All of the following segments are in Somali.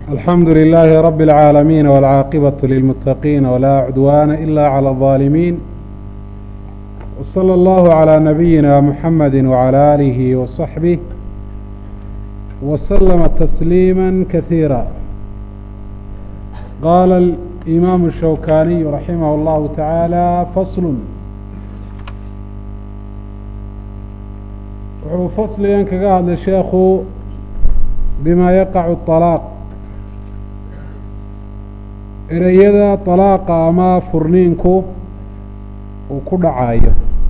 alxamdu لilaahi rab اlcaalamiin wاlcaaqibaة lilmuttaqiin wlaa cudwaana ila clى الظaalimiin wslى اllahu عlى nabiyina muxamadi wعalى aalihi waصaxbih waslama tasliima kasiira qaala imaamu shawkaniyu raximah اllahu taعaalى fasl wuxuu fasligan kaga hadlay sheekhu bima yaqacu طalaaq ereyada طalaaqa ama furniinku uu ku dhacayo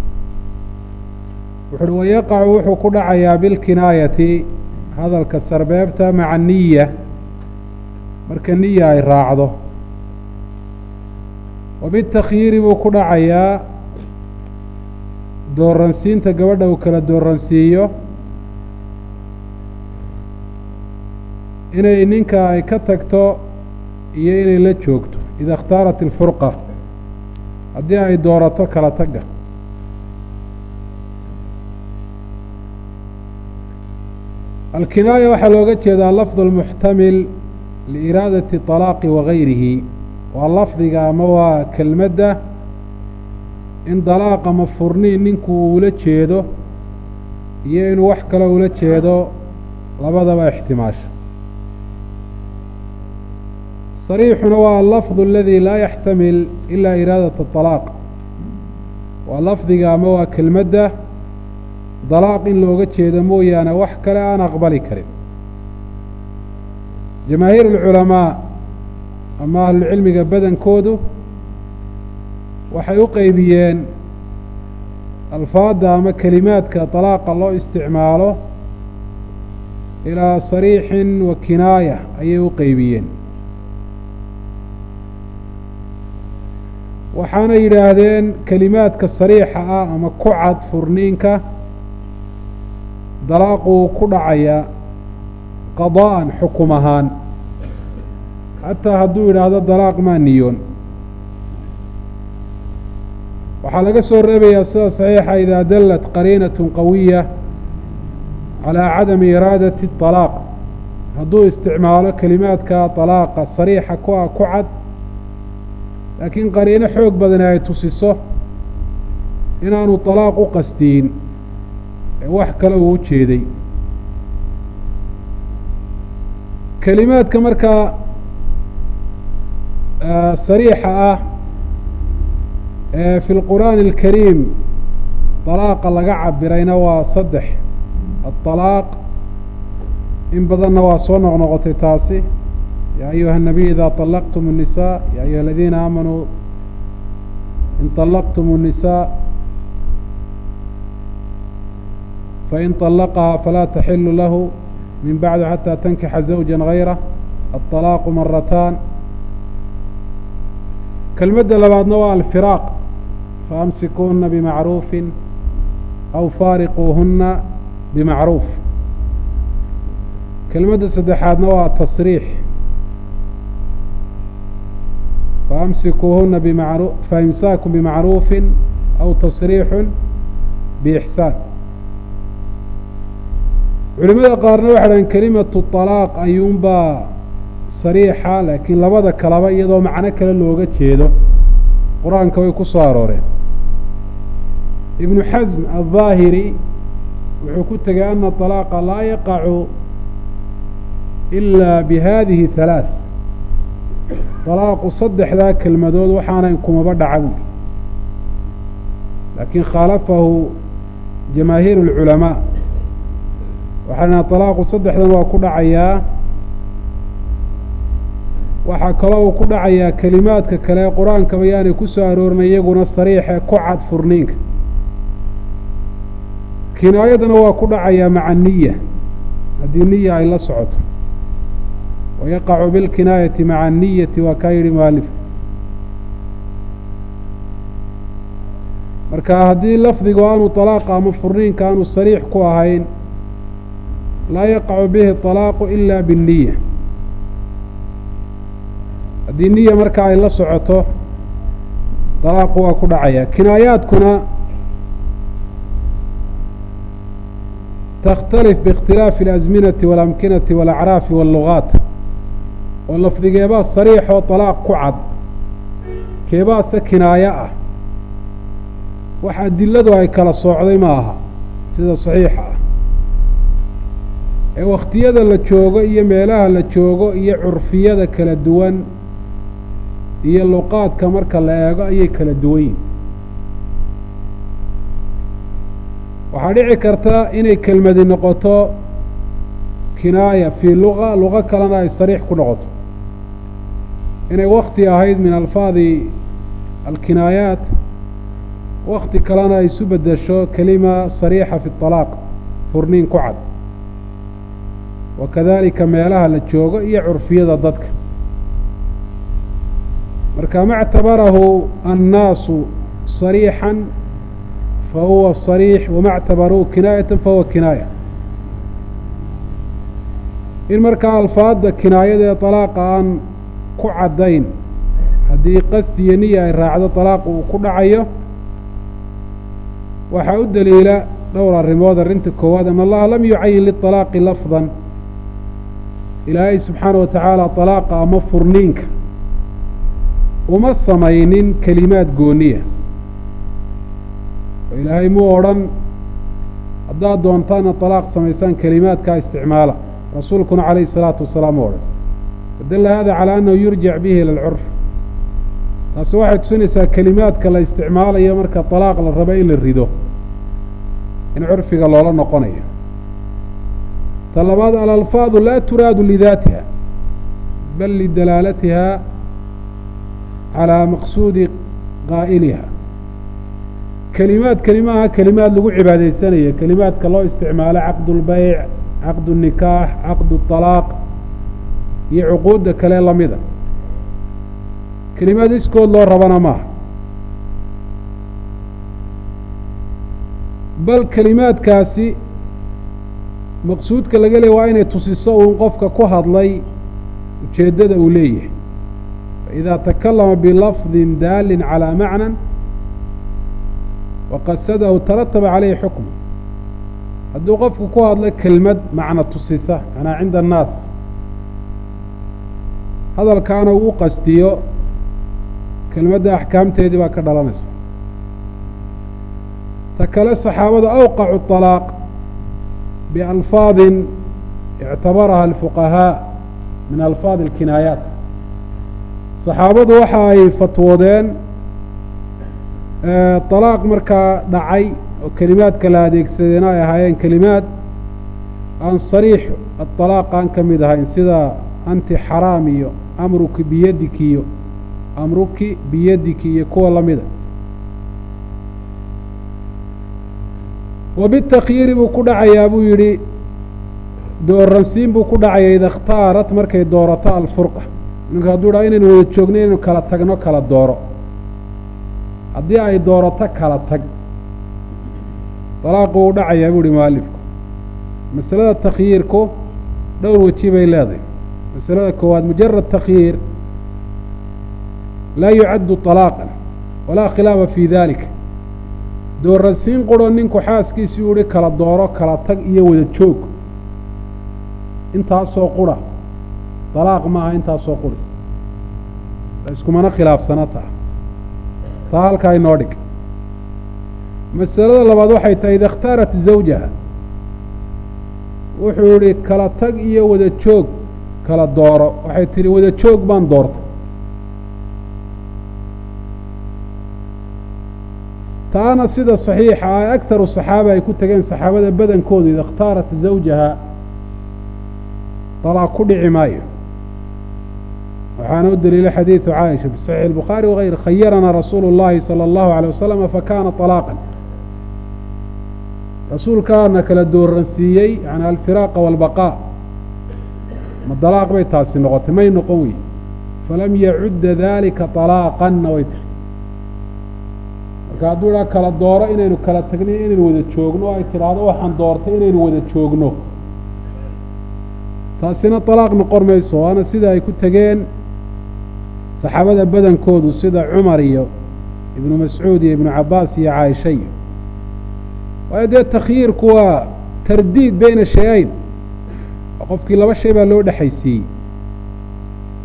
wuxu uhi wayaqacu wuxuu ku dhacayaa bilkinaayati hadalka sarbeebta maca niya marka niya ay raacdo wa bitakhyiiri buu ku dhacayaa dooransiinta gabadha uu kala dooransiiyo inay ninka ay ka tagto iyo inay la joogto ida ikhtaarat ilfurqa haddii ay doorato kala tagga alkinaaya waxaa looga jeedaa lafd almuxtamil liiraadati طalaaqi wagayrihi waa lafdiga ama waa kelmadda in dalaaq ama furniin ninku uula jeedo iyo inuu wax kale ula jeedo labadaba ixtimaasha sariixuna waa alafdu aladi laa yaxtamil ilaa iraadat طalaaq waa lafdiga ama waa kelmadda dalaaq in looga jeedo mooyaane wax kale aan aqbali karin jamaahiir alculamaa ama ahlulcilmiga badankoodu waxay u qeybiyeen alfaadda ama kelimaadka dalaaqa loo isticmaalo ilaa sariixin wa kinaaya ayay u qeybiyeen waxaana yidhaahdeen kelimaadka sariixa ah ama ku cad furniinka dalaaquu ku dhacaya qadaa'an xukum ahaan xataa hadduu yidhaahdo dalaaq maa niyoon waxaa laga soo reebayaa sida saxiixa idaa dallat qariinat qawiya calaa cadami iraadati طalaaq hadduu isticmaalo kelimaadka dalaaqa sariixa ku ah ku cad laakiin qariino xoog badani ay tusiso inaanu طalaaq u qasdiyin ee wax kale uu u jeeday kelimaadka markaa sariixa ah ee fi lqur'aani اlkariim dalaaqa laga cabirayna waa saddex aلطalaaq in badanna waa soo noqnoqotay taasi yaa ayuha الnabiy ida طalaqtum الnisaa ya ayuha aladiina aamanuu in طalaqtum الnisaa fain طalaqahaa falaa taxilu lahu min bacdi xatى tankixa zawja gayrah aلطalaaqu marataan kelmadda labaadna waa alfiraaq faamsikuuhuna bimacruufi aw faariquuhuna bimacruuf kelmadda saddexaadna waa tasriix faamsikuuhuna bimacru faimsaaku bimacruufi aw tasriixu biixsaan culimada qaarna waxay dhahen kelimatu طalaaq ayuunbaa sariixa laakiin labada kaleba iyadoo macno kale looga jeedo qur-aanka way ku soo arooreen ibnu xasm alظaahiri wuxuu ku tegay ana طalaaqa laa yaqacu ilaa bihadihi halaaث طalaaqu saddexdaa kelmadood waxaanay kumaba dhaca buuli laakiin khaalafahu jamaahiir اlculamaa waxaa dhaha طalaaqu saddexdan waa ku dhacayaa waxaa kaloo uu ku dhacayaa kelimaadka kale ee qur-aankaba yaanay ku soo aroorinay iyaguna sariixe ku cad furniinka kinaayadana waa ku dhacayaa maca niya haddii niya ay la socoto wayaqacu bilkinaayati maca niyati waa kaa yidhi mualif marka haddii lafdigu aanu طalaaqa ama furniinka aanu sariix ku ahayn laa yaqacu bihi طalaaqu ila bالniya haddii niya marka ay la socoto dalaaqu waa ku dhacaya kinaayaadkuna takhtalif biikhtilaafi اlasminati waاlamkinati wاlacraafi wاllugaat oo lafdigeebaa sariixoo talaaq ku cad keebaase kinaayo ah wax adiladu ay kala soocday ma aha sida saxiixa ah ee wakhtiyada la joogo iyo meelaha la joogo iyo curfiyada kala duwan iyo luqaadka marka la eego ayay kala duwan yihin waxaa dhici karta inay kelmadi noqoto kinaaya fii luqa luqo kalena ay sariix ku noqoto inay wakti ahayd min alfaadi alkinaayaat wakti kalena ay isu beddesho kelima sariixa fi طalaaq furniin ku cad wa kadalika meelaha la joogo iyo curfiyada dadka marka ma اctabarahu annaasu صariixا fahuwa صariix wama اctabaruuhu kinaayata fahuwa kinaaya in markaa alfaadda kinaayada ee طalaaqa aan ku caddayn haddii qasdi iyo niya ay raacdo طalaaq uu ku dhacayo waxaa u daliila dhowr arrimood arrinta koowaad an allaha lam yucayin liطalaaqi lafdan ilaahay subxaana wa tacaala طalaaqa ama furniinka uma samaynin kelimaad gooniya oo ilaahay muu odhan haddaad doontaana طalaaq samaysaan kelimaadkaa isticmaala rasuulkuna calayhi الsalaatu wasalaam u odhan fadalla hada calaa annahu yurjac bihi ila alcurf taasi waxay tusinaysaa kelimaadka la isticmaalayo marka طalaaq la rabo in la rido in curfiga loola noqonayo ta labaad alalfaadu laa turaadu lidaatiha bal lidalaalatiha calaa maqsuudi qaa'iliha kelimaadkani maaha kelimaad lagu cibaadaysanaya kelimaadka loo isticmaalo caqdu اlbayc caqdu الnikaax caqdu الطalaaq iyo cuquudda kale lamida kelimaad iskood loo rabana maaha bal kelimaadkaasi maqsuudka laga leey waa inay tusiso uun qofka ku hadlay ujeeddada uu leeyahay faidaa takallama bilafdin daalin calaa macnan waqasadahu tarataba calayhi xukmu hadduu qofku ku hadlo kelmad macno tusisa manaa cinda annaas hadalkaana uu u qastiyo kelmadda axkaamteedii baa ka dhalanaysa ta kale saxaabada awqacu طalaaq bialfaadin ictabaraha alfuqahaa min alfaadi alkinaayaat saxaabadu waxa ay fatwoodeen طalaaq markaa dhacay oo kelimaadka la adeegsadeena ay ahaayeen kelimaad aan sariix aطalaaq aan ka mid ahayn sida anti xaraam iyo amruki biyadiki iyo amruki biyadiki iyo kuwa lamida wabitakyiiri buu ku dhacayaa buu yidhi dooransiin buu ku dhacaya ida ikhtaarat markay doorato alfurqa ninku hadduu dhaha inaynu wada joogno inaynu kala tagno kala dooro haddii ay doorato kala tag dalaaqu uu dhacayaa buu yihi mualifku masalada takhyiirku dhowr weji bay leedahay masalada koowaad mujarad takhyiir laa yucaddu طalaaqan walaa khilaafa fii dalika dooransiin qurho ninku xaaskiisii u ihi kala dooro kala tag iyo wada joog intaasoo qura dalaaq maaha intaasoo quri iskumana khilaafsana taa taa halkaa inoo dhig masalada labaad waxay tahay ida ikhtaarat zawjaha wuxuu yihi kala tag iyo wada joog kala dooro waxay tidhi wada joog baan doortay taana sida saxiixa ah agtaru saxaaba ay ku tegeen saxaabada badankoodu ida ikhtaarat zawjaha dalaaq ku dhici maayo waxaana u daliila xadiidu caaisha fi saxiix الbukhaari wغayr khayaranaa rasuulu اllahi salى اllahu عalيه wasalama fakana طalaaqan rasuulkaana kala dooransiiyey yani alfiraaqa wاlbaqaa ma dalaaq bay taasi noqotay may noqon wey falam yacudda dalika طalaaqanna way tahay marka hadduu idhaa kala dooro inaynu kala tagnin inaynu wada joogno o ay tidhaahdo waxaan doortay inaynu wada joogno taasina طalaaq noqon mayso waana sida ay ku tegeen saxaabada badankoodu sida cumar iyo ibnu mascuud iyo ibnu cabaas iyo caaisha iyo waayo dee takhyiirku waa tardiid beyna shay-ayn oo qofkii laba shay baa loo dhexaysiiyey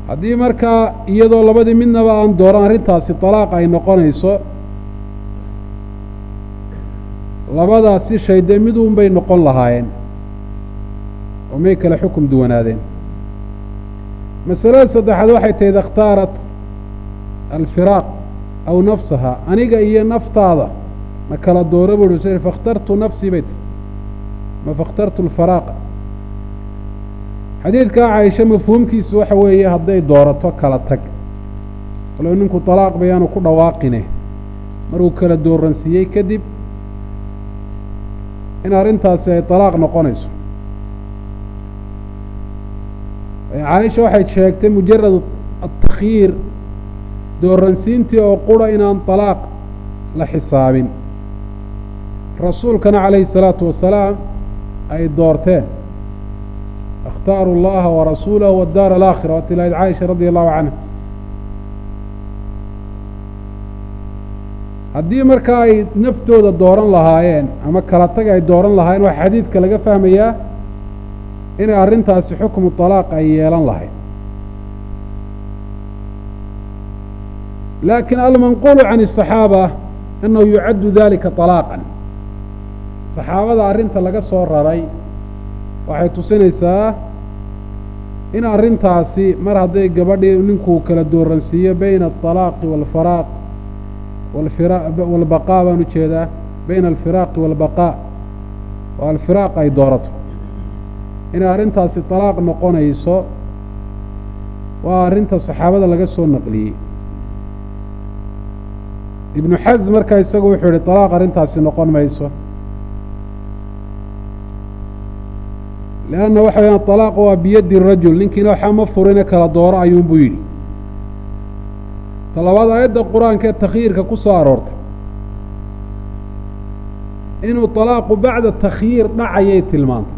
haddii markaa iyadoo labadii midnaba aan dooran arrintaasi talaaq ay noqonayso labadaasi shay dee miduun bay noqon lahaayeen oo may kale xukum duwanaadeen masalada saddexaad waxay tahay ida ikhtaarat alfiraaq aw nafsaha aniga iyo naftaada ma kala dooro buu uhi fakhtartu nafsii bay tahy ma fakhtartu alfaraaqa xadiidkaa caaisha mafhuumkiisu waxa weeye hadday doorato kala tag walow ninku talaaq bayaanu ku dhawaaqine maruu kala dooransiiyey kadib in arrintaasi ay talaaq noqonayso caaisha waxay sheegtay mujarad atakyiir dooransiintii oo qura inaan talaaq la xisaabin rasuulkana calayhi الsalaatu wasalaam ay doorteen اkhtaaru اllaha warasuulahu wاdaar alaakhira waati lahayd caaisha radi allahu canha haddii markaa ay naftooda dooran lahaayeen ama kala tag ay dooran lahaayeen waxaa xadiidka laga fahmayaa inay arrintaasi xukmu طalaaq ay yeelan lahayd laakiin almanquulu can الصaxaaba annahu yucaddu dalika طalaaqan saxaabada arrinta laga soo raray waxay tusinaysaa in arrintaasi mar hadday gabadhii ninkuu kala dooransiiyo bayna aلطalaaqi wاlfaraaq wاlbaqaa baan ujeedaa bayna alfiraaqi wاlbaqaa oo alfiraaq ay doorato inay arrintaasi طalaaq noqonayso waa arrinta saxaabada laga soo naqliyey ibnu xasm markaa isagu wuxuu yihi طalaaq arrintaasi noqon mayso leanna waxa weyaan طalaaq waa biyaddi rajul ninkiina waxaa ma furine kala dooro ayuunbuu yidhi talabaad aayadda qur-aanka ee takhyiirka ku soo aroortay inuu طalaaqu bacda takhyiir dhacayay tilmaantay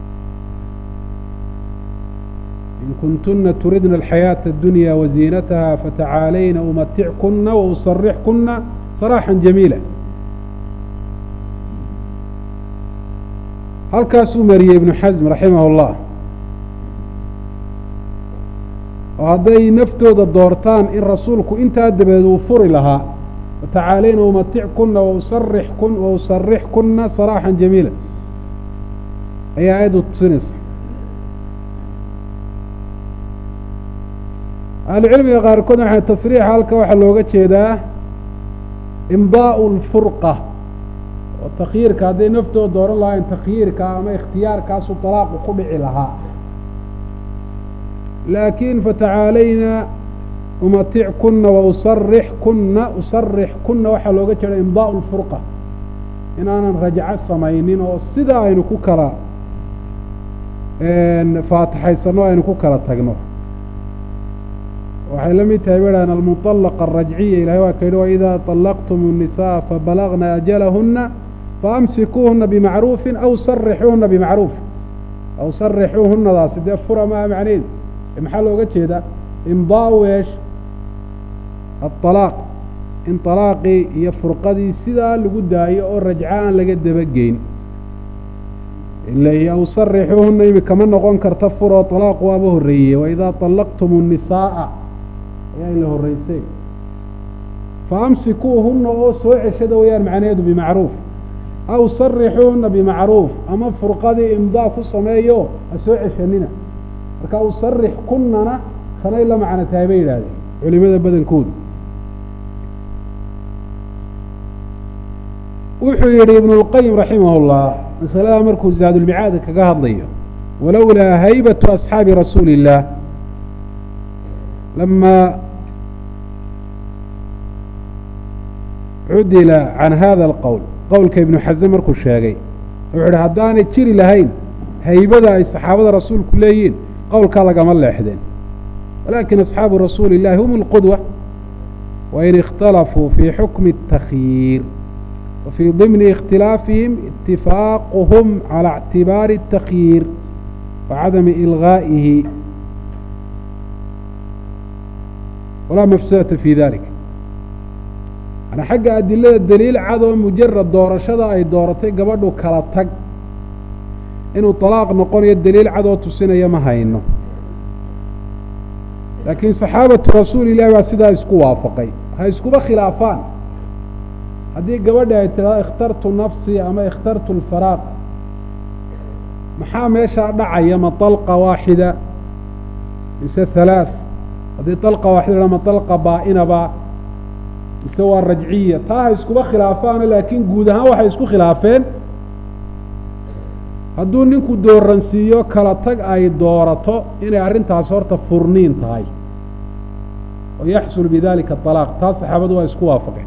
in kuntuna turidna alxayaaةa اdunya waziinataha fatacaalayna umatickuna wausarixkuna saraaxا jamiila halkaasuu mariyey ibnu xasm raximah اllah oo hadday naftooda doortaan in rasuulku intaa dabadeed uu furi lahaa fatacaalayna umatickuna wausarixkun wausarixkuna saraaxا jamiila ayaa aayaddu tusinaysa ahlucilmiga qaarkood waxay tasriixa halka waxaa looga jeedaa imdaa'u alfurqa oo takhyiirka hadday naftooda dooran lahayn takhyiirka ama ikhtiyaarkaasu talaaqu ku dhici lahaa laakiin fatacaalayna umatickuna wausarixkuna usarixkuna waxaa looga jeeda imdaa'u alfurqa inaanan rajco samaynin oo sidaa aynu ku kala faataxaysano aynu ku kala tagno waxay la mid tahay bahan almuطalaqa arajciya ilahay waa ka yidhi waidaa طalaqtum الnisaءa fabalagna ajalahuna faamsikuuhuna bimacruufi aw sarixuuhuna bimacruuf aw sarixuuhunadaasi dee fura maaha macnaheedu maxaa looga jeedaa imdaau eesh aلطalaaq in طalaaqii iyo furqadii sidaa lagu daayo oo rajco aan laga dabageyn ila aw sarixuuhuna imika ma noqon karta furoo طalaaq waaba horreeyey waidaa طalaqtum الnisaaءa ayaa in la horraysay faamsikuuhuna oo soo ceshada wayaan macnaheedu bimacruuf aw sarixuuhuna bimacruuf ama furqadii imdaa ku sameeyo ha soo ceshanina marka aw sarix kunana kanay la macno tahay bay yidhaahdeen culimada badankoodu wuxuu yidhi ibnu اlqayim raximah اllah masalada markuu zaadulmicaada kaga hadlayo walowlaa haybatu asxaabi rasuuli اllah lama cudila can hada alqowl qowlka ibnu xasme markuu sheegay wuxuu idhi haddaanay jiri lahayn haybada ay saxaabada rasuulku leeyihiin qowlkaa lagama leexdeen walakin asxaabu rasuuli اllahi hum اlqudwa wain اkhtalafuu fii xukmi الtakyiir wafii ضimni اkhtilaafihim اtifaaquhum calى اctibaari الtakyiir wacadami ilgaa'ihi walaa mafsadata fi dalik manaa xagga adilada daliil cad oo mujarad doorashada ay dooratay gabadhu kala tag inuu طalaaq noqonayo daliil cad oo tusinaya ma hayno laakiin saxaabatu rasuuli illahi baa sidaa isku waafaqay ha iskuba khilaafaan haddii gabadhi ay tidhahdo ikhtartu nafsii ama ikhtartu alfaraaq maxaa meeshaa dhacaya ma dalqa waaxida mise halaath haddii dalqa waaxida ma dalqa baa-inaba mise waa rajciya taa ha iskuba khilaafaano laakiin guud ahaan waxay isku khilaafeen hadduu ninku dooransiiyo kala tag ay doorato inay arrintaas horta furniin tahay oo yaxsul bidalika alaaq taa saxaabadu waa isku waafaqeen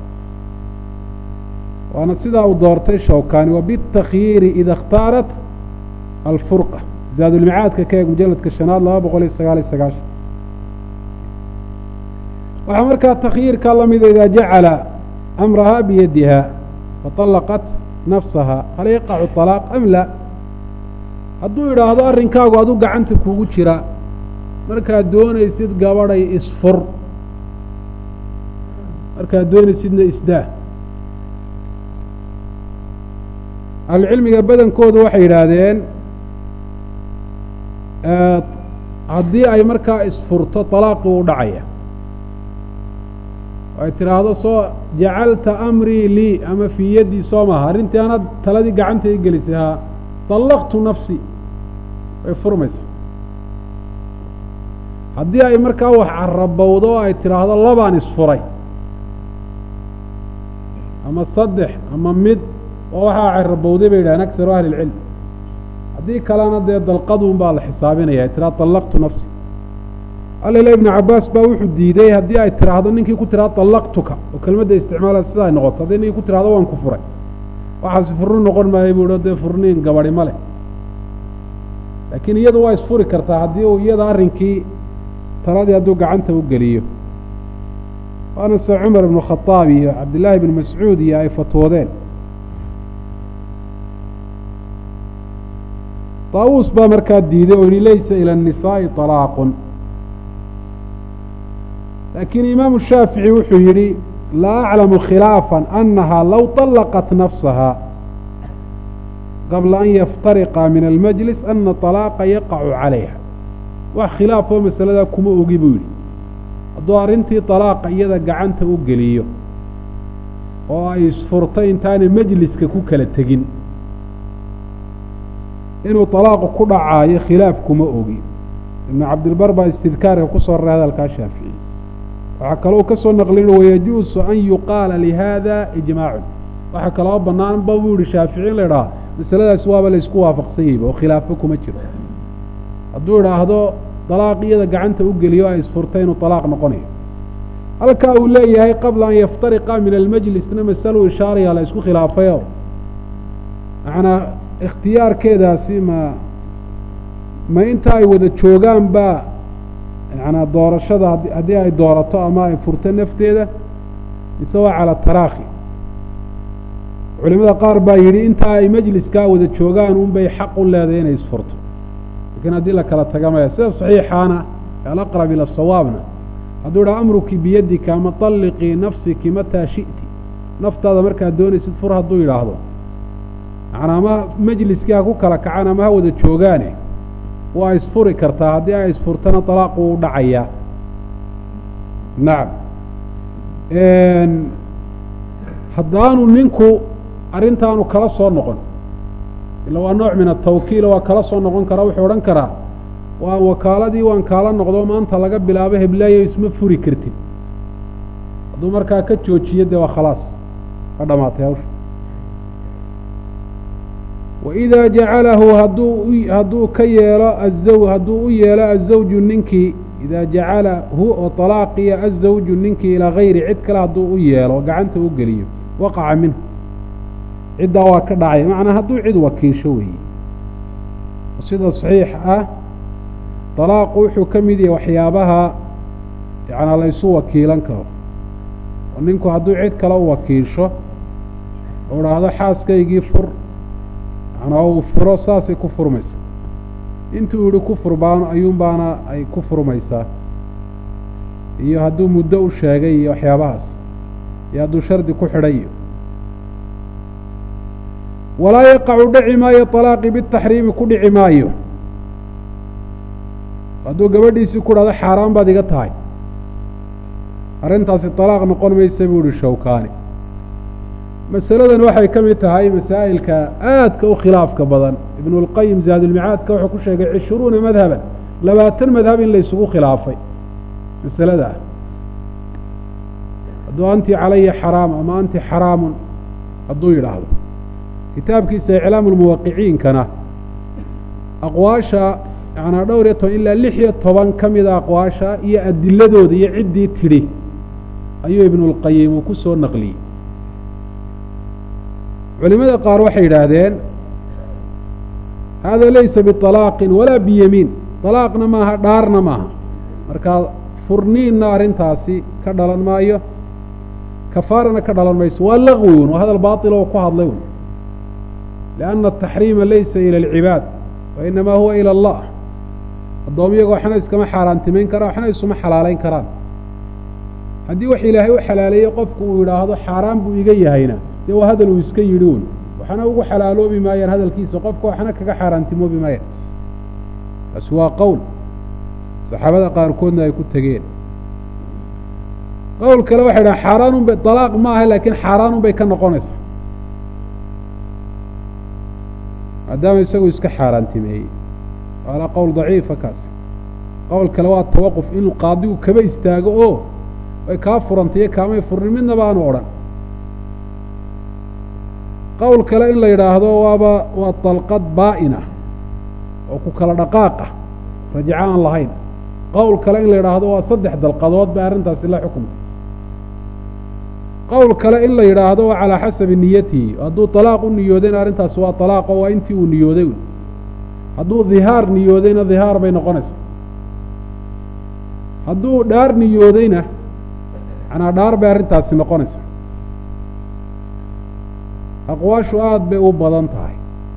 waana sidaa uu doortay shawkani wa bitakyiiri ida ikhtaarat alfurqa zaadulmicaadka ka eeg mujaladka shanaad laba boqol iyo sagaal iyo sagaashan waxaa markaa takhyiirka lamida idaa jacala amrahaa biyadiha faطalaqat nafsaha hal yaqacu طalaaq am la hadduu idhaahdo arrinkaagu adu gacanta kugu jira markaad doonaysid gabadhay isfur markaad doonaysidna isdaa ahlucilmiga badankooda waxay yidhaahdeen haddii ay markaa isfurto طalaaqii u dhacaya ay tidhaahdo soo jacalta amrii lii ama fii yaddii soo maha arrintii anaad taladii gacanta i gelisay haa طallaqtu nafsi way furmaysaa haddii ay markaa wax carabowdo oo ay tidhaahdo labaan isfuray ama saddex ama mid oo waxaa carabowday bay yidhahdeen akharu ahli اlcilm haddii kalena dee dalqaduun baa la xisaabinaya tiraa طallaqtu nafsi alila ibnu cabaas baa wuxuu diiday haddii ay tidhaahdo ninkii ku tidhahdo طallaqtuka oo kelmadda isticmaala sida ay noqoto haddii ninkii ku tidhahdo waan ku furay waxaasi furni noqon maayo buu dee furniin gabadi ma leh laakiin iyadu waa isfuri kartaa haddii uu iyada arrinkii taladii hadduu gacanta u geliyo waana se cumar ibnu khadaab iyo cabdillaahi ibnu mascuud iyo ay fatwoodeen daawuus baa markaa diiday oo yihi laysa ila الnisaaءi طalaaqun laakiin imaamu shaafici wuxuu yidhi laa aclamu khilaafa anaha low طalaqat nafsaha qabla an yaftariqa min almajlis ana طalaaqa yaqacu calayha wax khilaafoo masaladaa kuma ogi buu yidhi hadduu arrintii طalaaqa iyada gacanta u geliyo oo ay isfurtay intaanay majliska ku kala tegin inuu طalaaqu ku dhacaayo khilaaf kuma ogi ibnu cabdilbar baa istidkaarka ku soo raray hadalkaa shaafici waxaa kaloo ka soo naqlin wayajuusu an yuqaala lihada ijmaacun waxaa kaloo bannaan ba buu yihi shaafici in la idhaha masaladaas waaba laysku waafaqsan yahayba oo khilaafo kuma jiro hadduu idhaahdo طalaaq iyada gacanta u geliyo ay isfurtay inuu طalaaq noqonayo halkaa uu leeyahay qabla an yaftariqa min almajlisna masaluu ishaaraya la isku khilaafayo manaa ikhtiyaarkeedaasi ma ma inta ay wada joogaan baa yanaa doorashada haddii ay doorato ama ay furto nafteeda mise waa cala taraakhi culimada qaar baa yidhi intaa ay majliskaa wada joogaan un bay xaq u leedahay inay isfurto lakiin haddii la kala taga maya sida saxiixaana alaqrab ila sawaabna hadduu idhaha amruki biyadika ama طalliqii nafsiki mataa shi'ti naftaada markaad doonaysid fur hadduu yidhaahdo macnaa ama majliskii ha ku kala kacaan ama ha wada joogaane waa isfuri kartaa haddii ay isfurtana طalaaqu u dhacayaa nacam haddaanu ninku arrintaanu kala soo noqon ila waa nooc min atawkiila waa kala soo noqon karaa wuxuu odhan karaa waa wakaaladii waan kaala noqdo maanta laga bilaabo heblaayo isma furi kartid hadduu markaa ka joojiyo dee waa khalaas ka dhamaatay hawsha waidaa jacalahu hadduu hadduu ka yeelo azaw hadduu u yeelo azawju ninkii idaa jacalahu oo طalaaqiya azawju ninkii ilaa gayri cid kale hadduu u yeelo gacanta u geliyo waqaca minhu ciddaa waa ka dhacay macnaa hadduu cid wakiisho weeye sida saxiix ah طalaaqu wuxuu ka mid yahay waxyaabaha yanaa laysu wakiilan karo oo ninku hadduu cid kale u wakiisho oo idhaahdo xaaskaygii fur manaa uu furo saasay ku furmaysaa intuu yihi ku furbaan ayuun baana ay ku furmaysaa iyo hadduu muddo u sheegay iyo waxyaabahaas iyo hadduu shardi ku xidhay iyo walaa yaqacu dhici maayo طalaaqi bitaxriimi ku dhici maayo hadduu gabadhiisii ku dhahdo xaaraan baad iga tahay arrintaasi talaaq noqon maysa buu ihi shawkaani masaladan waxay ka mid tahay masaa'ilka aadka u khilaafka badan ibnu اlqayim zaadulmicaadka wuxuu ku sheegay cishruuna madhaban labaatan madhab in la isugu khilaafay masalada ah hadduu anti calaya xaraam ama anti xaraamun hadduu yidhaahdo kitaabkiisa iclaamu lmuwaqiciinkana aqwaasha yanaa dhowr iyo toban ilaa lix iyo toban ka mida aqwaasha iyo adiladooda iyo ciddii tidhi ayuu ibnulqayim uu ku soo naqliyey culimada qaar waxay yidhaahdeen hada laysa biطalaaqin walaa biyamiin طalaaqna maaha dhaarna maaha markaa furniinna arrintaasi ka dhalan maayo kafaarana ka dhalan mayso waa lagwi un waa hadal baaطil oo ku hadlay un liأnna الtaxriima laysa ilى اlcibaad wa inamaa huwa ilى اllah addoomyaga waxna iskama xaaraantimayn karaan waxna isuma xalaalayn karaan haddii wax ilaahay u xalaaleeyey qofku uu yidhaahdo xaaraan buu iga yahayna dee waa hadal uu iska yidhi un waxna ugu xalaaloobi maayaan hadalkiisa qofka waxna kaga xaaraantimoobi maayaan taasi waa qowl saxaabada qaarkoodna ay ku tegeen qowl kale waxay dhahan xaaraanun bay dalaaq ma aha laakiin xaaraanun bay ka noqonaysaa maadaama isagu iska xaaraantimeeyey waala qowl daciifa kaasi qowl kale waa tawaquf inuu qaadigu kaba istaago oo ay kaa furantaiyo kaamay furnin midna baanu odhan qowl kale in la yidhaahdo waaba waa dalqad baa'ina oo ku kala dhaqaaqa rajaco aan lahayn qowl kale in la yidhaahdo waa saddex dalqadood bay arrintaasi la xukumtay qowl kale in la yidhaahdo waa calaa xasabi niyatihi hadduu talaaq u niyoodayna arrintaasi waa talaaqo waa intii uu niyooday hadduu dhihaar niyoodayna dhihaar bay noqonaysaa hadduu dhaar niyoodayna manaa dhaar bay arrintaasi noqonaysaa aqwaashu aada bay u badan tahay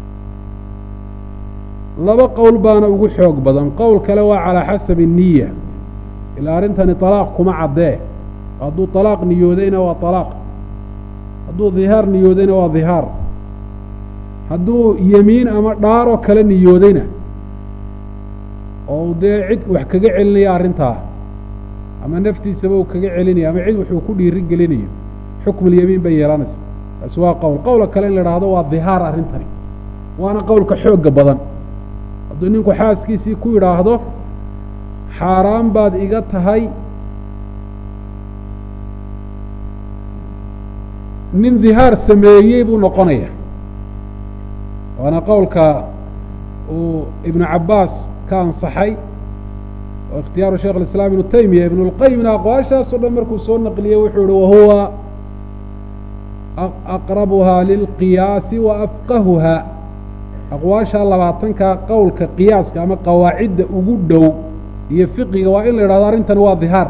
laba qowl baana ugu xoog badan qowl kale waa calaa xasabi niya ilaa arrintani talaaq kuma caddee hadduu talaaq niyoodayna waa talaaq hadduu dhihaar niyoodayna waa dhihaar hadduu yemiin ama dhaaroo kale niyoodayna oo dee cid wax kaga celinaya arrintaa ama naftiisaba uu kaga celinayo ama cid wuxuu ku dhiiri gelinayo xukmulyemiin bay yeelanaysa taasi waa qowl qowla kale in la idhaahdo waa dhihaar arrintani waana qowlka xoogga badan hadduu ninku xaaskiisii ku yidhaahdo xaaraan baad iga tahay nin dhihaar sameeyey buu noqonaya waana qowlka uu ibnu cabbaas ka ansaxay oo ikhtiyaaru sheikh alislaam ibnu taymiya ibnu lqayimna aqwaashaasoo dhan markuu soo naqliyey wuxuu yihi wahuwa aqrabuhaa lilqiyaasi wa afqahuhaa aqwaashaa labaatankaa qowlka qiyaaska ama qawaacidda ugu dhow iyo fiqiga waa in la yidhahdo arrintani waa dhihaar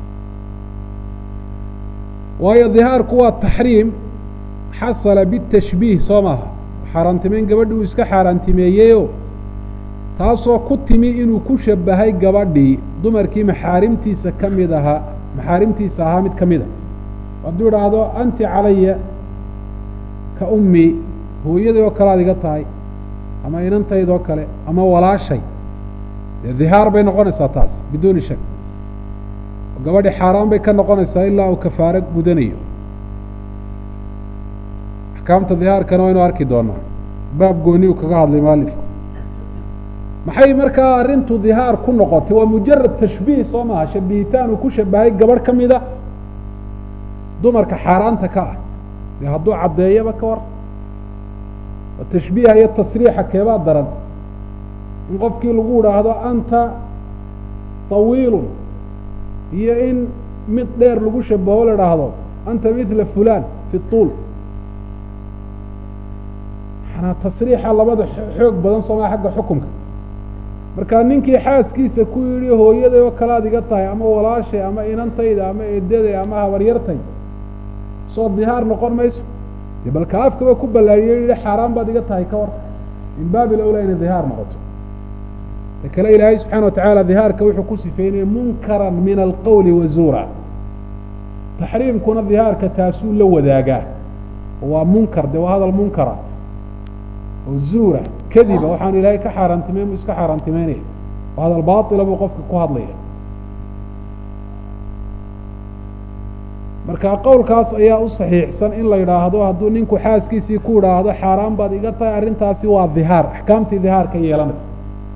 waayo dhihaarku waa taxriim xasala bitashbiih soo maaha xaaraantimeyn gabadhi uu iska xaaraantimeeyeyoo taasoo ku timi inuu ku shabahay gabadhii dumarkii maxaarimtiisa ka mid ahaa maxaarimtiisa ahaa mid ka mida hadduu idhaahdo anti calaya ka ummi hooyaday oo kale ad iga tahay ama inantaydoo kale ama walaashay dee dhihaar bay noqonaysaa taas biduuni shak gabadhi xaaraan bay ka noqonaysaa ilaa uu kafaaro gudanayo axkaamta dhihaarkana waynu arki doonaa baab gooni uu kaga hadlay maalifku maxay markaa arrintu dhihaar ku noqotay waa mujarad tashbiih soo maaha shabihitaan uu ku shabahay gabadh ka mida dumarka xaaraanta ka ah dee hadduu caddeeyaba ka war oo tashbiiha iyo tasriixa keebaa daran in qofkii lagu idhaahdo anta tawiilun iyo in mid dheer lagu shabaho la idhaahdo anta midla fulan fi tuul manaa tasriixa labada xoog badan soomaa xagga xukunka markaa ninkii xaaskiisa ku yidhi hooyaday oo kale ad iga tahay ama walaashay ama inantayda ama eedaday ama habaryartay soo dhihaar noqon mayso dee balka afkaba ku ballaariyey yihi xaaraan baad iga tahay ka war min baabil awlaa inay dhihaar noqoto ta kale ilaahay subxana wa tacaala dhihaarka wuxuu ku sifeynaya munkaran min alqowli wa zuura taxriimkuna dhihaarka taasuu la wadaagaa waa munkar dee waa hadal munkara oo zuura kadiba waxaanu ilaahay ka xaaraantimeyn buu iska xaaraantimeynaya oo hadal baatila buu qofka ku hadlaya marka qowlkaas ayaa u saxiixsan in la yidhaahdo hadduu ninku xaaskiisii ku idhaahdo xaaraan baad iga tahay arrintaasi waa dihaar axkaamtii dihaar ka yeelanaysa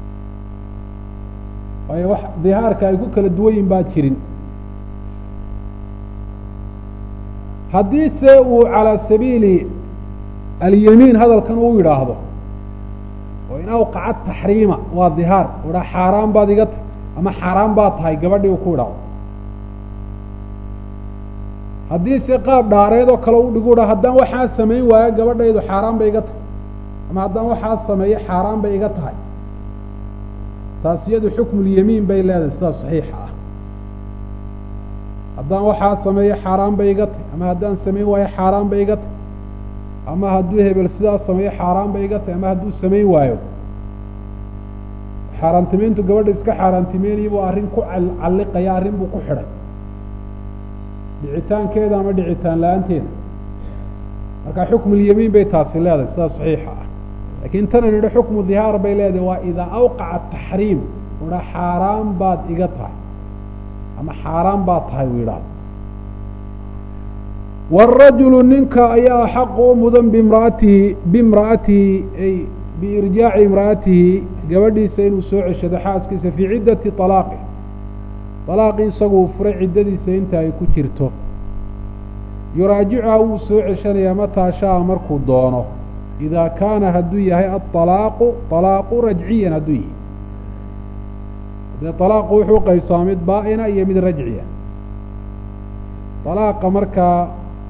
waayo wax dihaarka ay ku kala duwan yihin baa jirin haddii se uu calaa sabiili alyamiin hadalkan uu yidhaahdo oo in awqaca taxriima waa dihaar u dhaa xaaraan baad iga tahay ama xaaraan baad tahay gabadhii uu ku idhaahdo haddii se qaab dhaareed oo kale u dhigu dha haddaan waxaa samayn waayo gabadhaydu xaaraan bay iga tahay ama haddaan waxaa sameeyo xaaraan bay iga tahay taas iyadu xukmulyamiin bay leedahay sidaas saxiixa ah haddaan waxaa sameeyo xaaraan bay iga tahay ama haddaan samayn waayo xaaraan bay iga tahay ama hadduu hebel sidaas sameeyo xaaraan bay iga tahay ama hadduu samayn waayo xaaraantimeyntu gabadha iska xaaraantimeynaya buu arrin ku calliqaya arrin buu ku xidhay dhicitaankeeda ama dhicitaan la-aanteeda marka xukmulyamiin bay taasi leedahay sidaas saxiixa ah laakiin tana nidho xukmu dihaar bay leedahay waa idaa awqaca taxriim udha xaaraan baad iga tahay ama xaaraan baad tahay uu yidhaahdo wاrajulu ninka ayaa xaqu u mudan bimraatihi bimra'atihi ay biirjaaci imra'atihi gabadhiisa inuu soo ceshado xaaskiisa fii ciddati طalaaqi طalaaqii isaguu furay ciddadiisa inta ay ku jirto yuraajicuha wuu soo ceshanayaa mataa shaaa markuu doono idaa kaana hadduu yahay aلطalaaqu طalaaqu rajciyan hadduu yahay dee طalaaqu wuxuu qaybsamaa mid baa'ina iyo mid rajciya طalaaqa markaa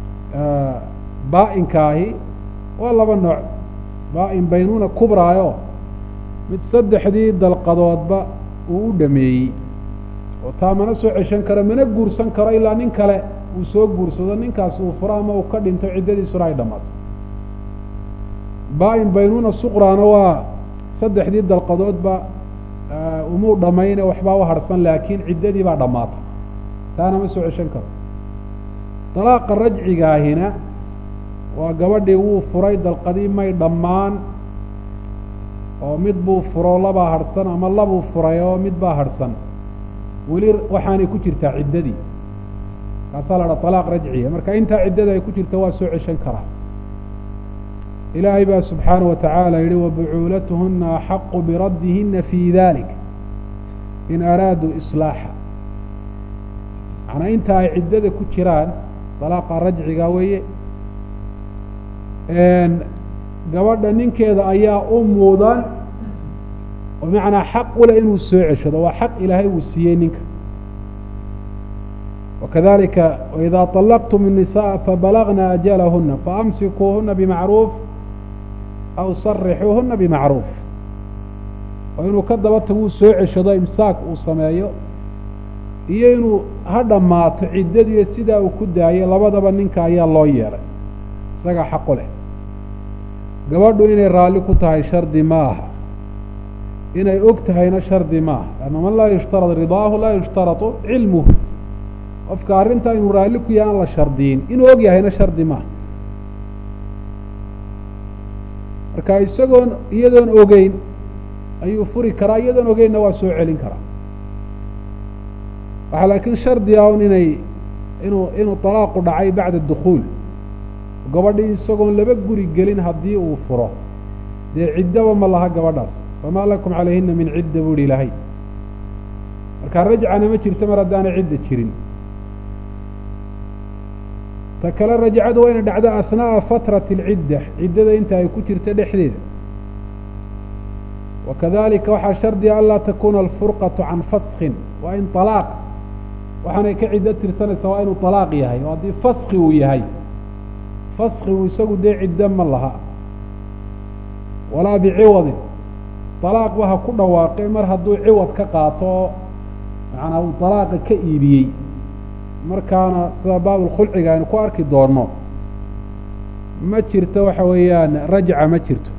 baa'inka ahi waa laba nooc baa'in baynuuna kubraayo mid saddexdii dalqadoodba uu u dhameeyey oo taa mana soo ceshan karo mana guursan karo ilaa nin kale uu soo guursado ninkaas uu furo ama uu ka dhinto ciddadiisuna ay dhammaato baa'in baynuuna suqraana waa saddexdii dalqadoodba umuu dhammayne waxbaa u harhsan laakiin ciddadii baa dhammaatay taana ma soo ceshan karo dalaaqa rajcigaahina waa gabadhii wuu furay dalqadii may dhammaan oo mid buu furo labaa harhsan ama labuu furay oo mid baa harhsan weli waxaanay ku jirtaa ciddadii kaasaa la dhaa alaaq rajciya marka intaa ciddada ay ku jirta waa soo ceshan karaa ilaahay baa subxaana wa tacaala yihi wabucuulatuhuna axaqu biraddihinna fii dalik in araaduu islaaxa macnaa inta ay ciddada ku jiraan dalaaqa rajciga weeye gabadha ninkeeda ayaa u mudan oo macnaa xaq ule inuu soo ceshado waa xaq ilaahay uu siiyey ninka wakadalika waidaa طalaqtum الnisaءa fabalagna ajalahuna faamsikuuhuna bimacruuf aw sarixuuhuna bimacruuf oo inuu ka daba tago uu soo ceshado imsaak uu sameeyo iyo inuu ha dhammaato ciddadiiyo sidaa uu ku daayay labadaba ninka ayaa loo yeelay isagaa xaqu leh gabadhu inay raalli ku tahay shardi ma aha inay og tahayna shardi ma aha lanna man laa yushtarad ridaahu laa yushtaratu cilmuhu qofka arrintaa inuu raalli ku yahay aan la shardiyin inuu og yahayna shardi maaha marka isagoon iyadoon ogeyn ayuu furi karaa iyadoon ogeynna waa soo celin karaa waxaa laakiin shardi ah un inay inuu inuu طalaaqu dhacay bacda dukhuul gabadhii isagoon laba guri gelin haddii uu furo dee ciddaba ma laha gabadhaas famaa lakum calayhina min cidda buu ihi ilaahay marka rajcana ma jirto mar haddaanay cidda jirin ta kale rajcadu waa ina dhacdo ahnaaءa fatrati اlcidda ciddada inta ay ku jirto dhexdeeda wakadalika waxaa shardiga anlaa takuna alfurqaةu can faskin waa in طalaaq waxaanay ka ciddo tirsanaysaa waa inuu طalaaq yahay oo haddii faski uu yahay faskigu isagu dee ciddo ma laha walaa biciwadin طalaaqba ha ku dhawaaqe mar hadduu ciwad ka qaato oo macnaa uu طalaaqa ka iibiyey markaana sida baabulkhulciga aynu ku arki doonno ma jirto waxa weeyaan rajca ma jirto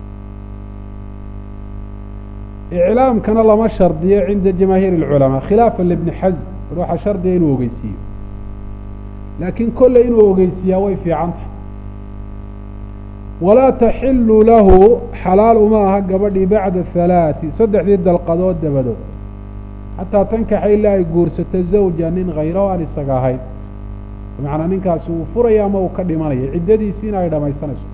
iclaamkana lama shardiyo cinda jamaahiir اlculamaa khilaafa libni xasm war waxaa shardiga inuu ogeysiiyo laakiin kolley inuu ogeysiiyaa way fiican tahay walaa taxilu lahu xalaal uma aha gabadhii bacda halaaثi saddexdii dalqadood dabadood xataa tankaxa ilaa ay guursato zawja nin hayraho aan isaga ahayn bimacnaa ninkaasi uu furaya ama uu ka dhimanaya ciddadiisiina ay dhamaysanayso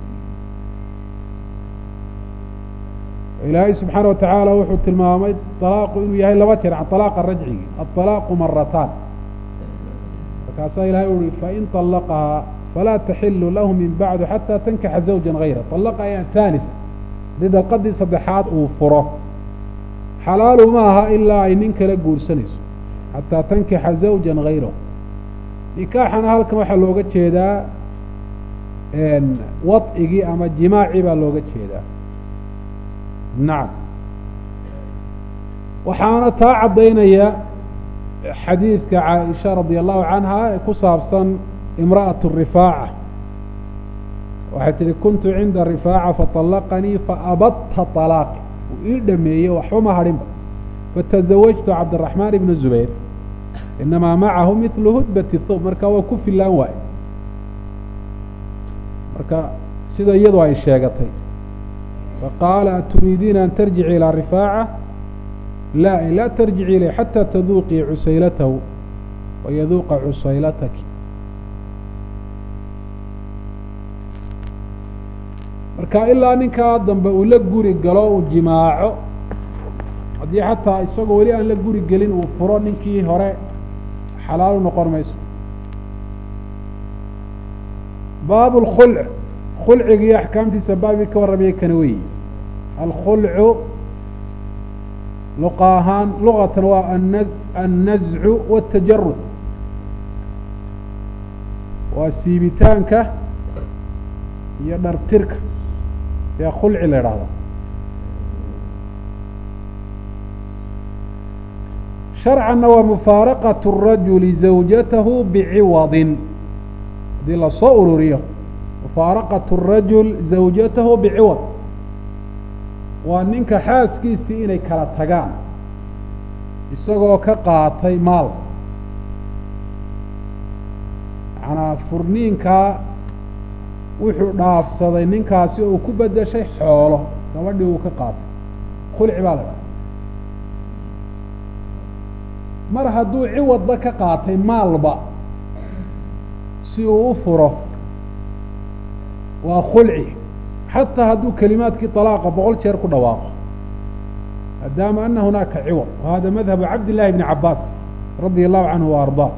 ilaahay subxaana wa tacaala wuxuu tilmaamay alaaqu inuu yahay laba jeer alaaqa rajcigi aalaaqu marataan markaasaa ilahay u uhi fain طalaqahaa falaa taxilu lahu min bacdu xataa tankaxa zawja hayra alaqa ayaa haanisa haddii dalqadii saddexaad uu furo xalaalu ma aha ilaa ay nin kala guursanayso xataa tankixa zawja hayrahu nikaaxana halkan waxaa looga jeedaa wadcigii ama jimaacii baa looga jeedaa nacam waxaana taa caddaynaya xadiidka caaisha radia allahu canha ee ku saabsan imra'atu rifaaca waxay tihi kuntu cinda rifaaca faطalaqanii faabadta طalaaqi uu ii dhameeyey waxba ma hadhinba fatazawajtu cabdiraxmaan ibna zubayr inamaa macahu midlu hudbati thawb marka waa ku filaan waaye marka sida iyadu ay sheegatay faqaala aturiidiina an tarjici ilaa rifaaca laa laa tarjici ilay xataa taduuqii cusaylatahu wayaduuqa cusaylataki marka ilaa ninkaa dambe uu la guri galo uu jimaaco haddii xataa isagoo weli aan la guri gelin uu furo ninkii hore xalaal u noqon mayso baabu اlkhulc khulciga iyo axkaamtiisa baabii ka warramaya kana weyi alkhulcu luqa ahaan luqatan waa ana annazcu wاtajarud waa siibitaanka iyo dhartirka yaa khulci la idhaahda sharcanna waa mufaaraqaة الrajuli zawjatahu biciwadin haddii lasoo ururiyo mufaaraqaة الrajul zawjatahu biciwad waa ninka xaaskiisii inay kala tagaan isagoo ka qaatay maal manaa furniinkaa wuxuu dhaafsaday ninkaasi oo uu ku bedeshay xoolo gabadhii uu ka qaatay khulci baa la dhaha mar hadduu ciwadba ka qaatay maalba si uu u furo waa khulci xataa hadduu kelimaadkii طalaaqa boqol jeer ku dhawaaqo maadaama ana hunaaka ciwad wa hada madhabu cabd llahi bni cabaas radia allahu canhu wa ardaa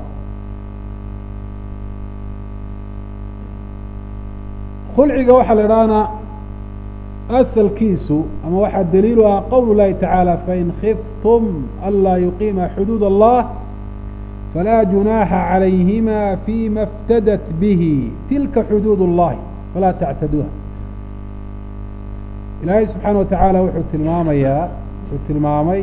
khulciga waxaa la idhahnaa asalkiisu ama waxaa daliilu ah qowl llahi tacaala fain khiftum anlaa yuqiima xuduud allah falaa junaaxa calayhima fima اftadat bihi tilka xuduud اllahi falaa tactaduuha ilaahay subxaana wa tacaala wuxuu tilmaamayaa wuxuu tilmaamay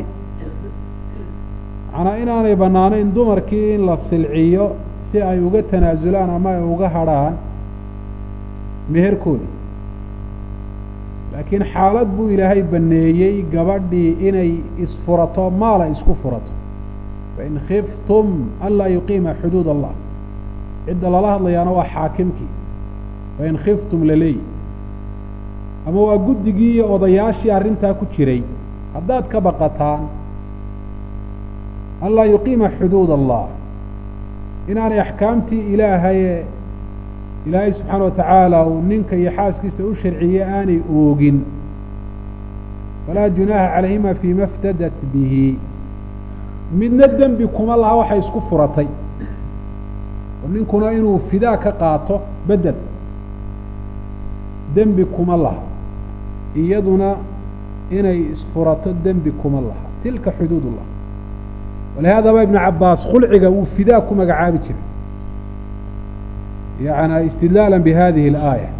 manaa inaanay bannaanayn dumarkii in la silciyo si ay uga tanaasulaan ama ay uga hadrhaan meherkooda laakiin xaalad buu ilaahay baneeyey gabadhii inay isfurato maala isku furato fain khiftum anlaa yuqiima xuduud allah cidda lala hadlayaana waa xaakimkii fain khiftum laleeyi ama waa guddigii iyo odayaashii arrintaa ku jiray haddaad ka baqataan anlaa yuqiima xuduud allah inaanay axkaamtii ilaahaye ilaahay subxaana wa tacaala uu ninka iyo xaaskiisa u sharciyey aanay oogin falaa junaaha calayhima fiima iftadat bihi midna dembi kuma laha waxay isku furatay oo ninkuna inuu fidaa ka qaato bedel dembi kuma laha iyaduna inay isfurato dembi kuma laha tilka xuduud ullah walihaadaba ibnu cabaas khulciga uu fidaa ku magacaabi jiray yani istidlaala bihadihi اlaaya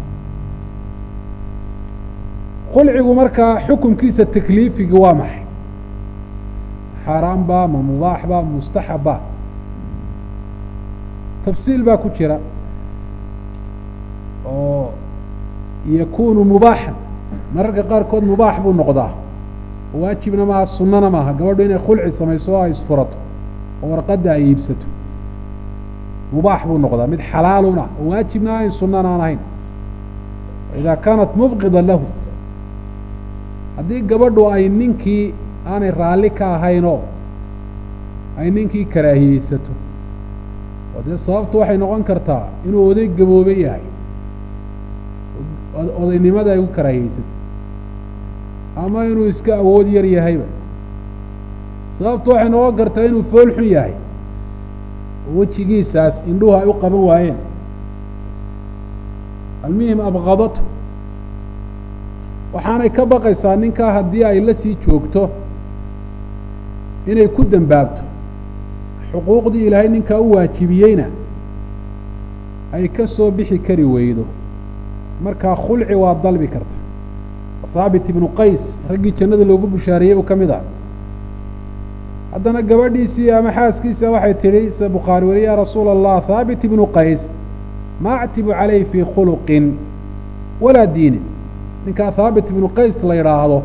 khulcigu markaa xukumkiisa takliifigi waa maxay xaaraan ba ma mubaax ba mustaxab ba tafsiil baa ku jira oo yakunu mubaaxan mararka qaarkood mubaax buu noqdaa waajibna maaha sunana maaha gabadhu inay khulci samayso oo ay isfurato oo warqadda ay iibsato mubaax buu noqdaa mid xalaaluna oo waajibna ahayn sunana aan ahayn idaa kaanat mubqida lahu haddii gabadhu ay ninkii aanay raalli ka ahaynoo ay ninkii karaahiyeysato oo dee sababtu waxay noqon kartaa inuu oday gaboobe yahay odaynimada ay ku karaahiyeysato ama inuu iska awood yar yahayba sababtu waxay noqon kartaa inuu fool xun yahay oo wejigiisaas indhuhu ay u qaban waayeen almuhim abqadatu waxaanay ka baqaysaa ninkaa haddii ay la sii joogto inay ku dembaabto xuquuqdii ilaahay ninkaa u waajibiyeyna ay ka soo bixi kari weydo markaa khulci waa dalbi karta haabit ibnu qays raggii jannada loogu bushaariyey uu ka mid ah haddana gabadhiisii ama xaaskiisa waxay tidhi sida bukhaari weli yaa rasuula allah haabit ibnu qays ma actibu calayh fii khuluqin walaa diinin ninkaa haabit ibnu qays la yidhaahdo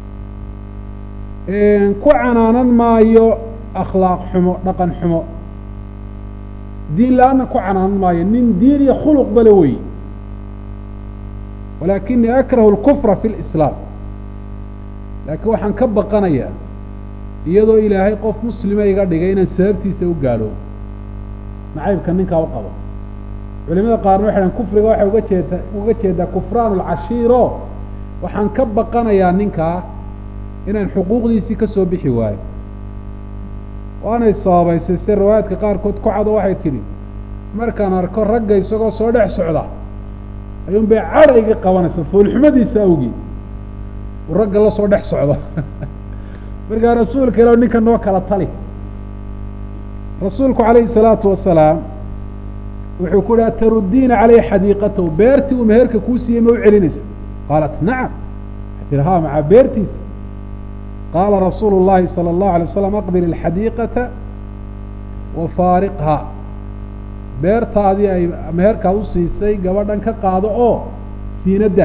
ku canaanan maayo akhlaaq xumo dhaqan xumo diin la-aanna ku canaanan maayo nin diin iyo khuluq bale wey walaakinii akrahu اlkufra fi lislaam laakiin waxaan ka baqanayaa iyadoo ilaahay qof muslima iga dhigay inaan sababtiisa u gaaloobo nacaybka ninkaa u qabo culimada qaarna waxay dhahan kufriga waxay uga jeeda uga jeedaa kufraan alcashiiro waxaan ka baqanayaa ninkaa inaan xuquuqdiisii ka soo bixi waayo waanay sababaysay sida riwaayaadka qaarkood ku cado waxay tidhi markaan arko ragga isagoo soo dhex socda ayuun bay cadha iga qabanaysa foolxumadiisa awgii uu ragga la soo dhex socdo markaa rasuulka ila ninka noo kala tali rasuulku calayhi salaatu wasalaam wuxuu ku uhi ataruddiina caleyh xadiiqatahu beertii uu meherka kuu siiyey ma u celinaysa qaalat nacam waxay tihi haa macaa beertiisa qaala rasuulu llahi salى اllahu alay waslam aqbil alxadiiqata wa faariqhaa beertaadii ay meherkaad u siisay gabadhan ka qaado oo siinadda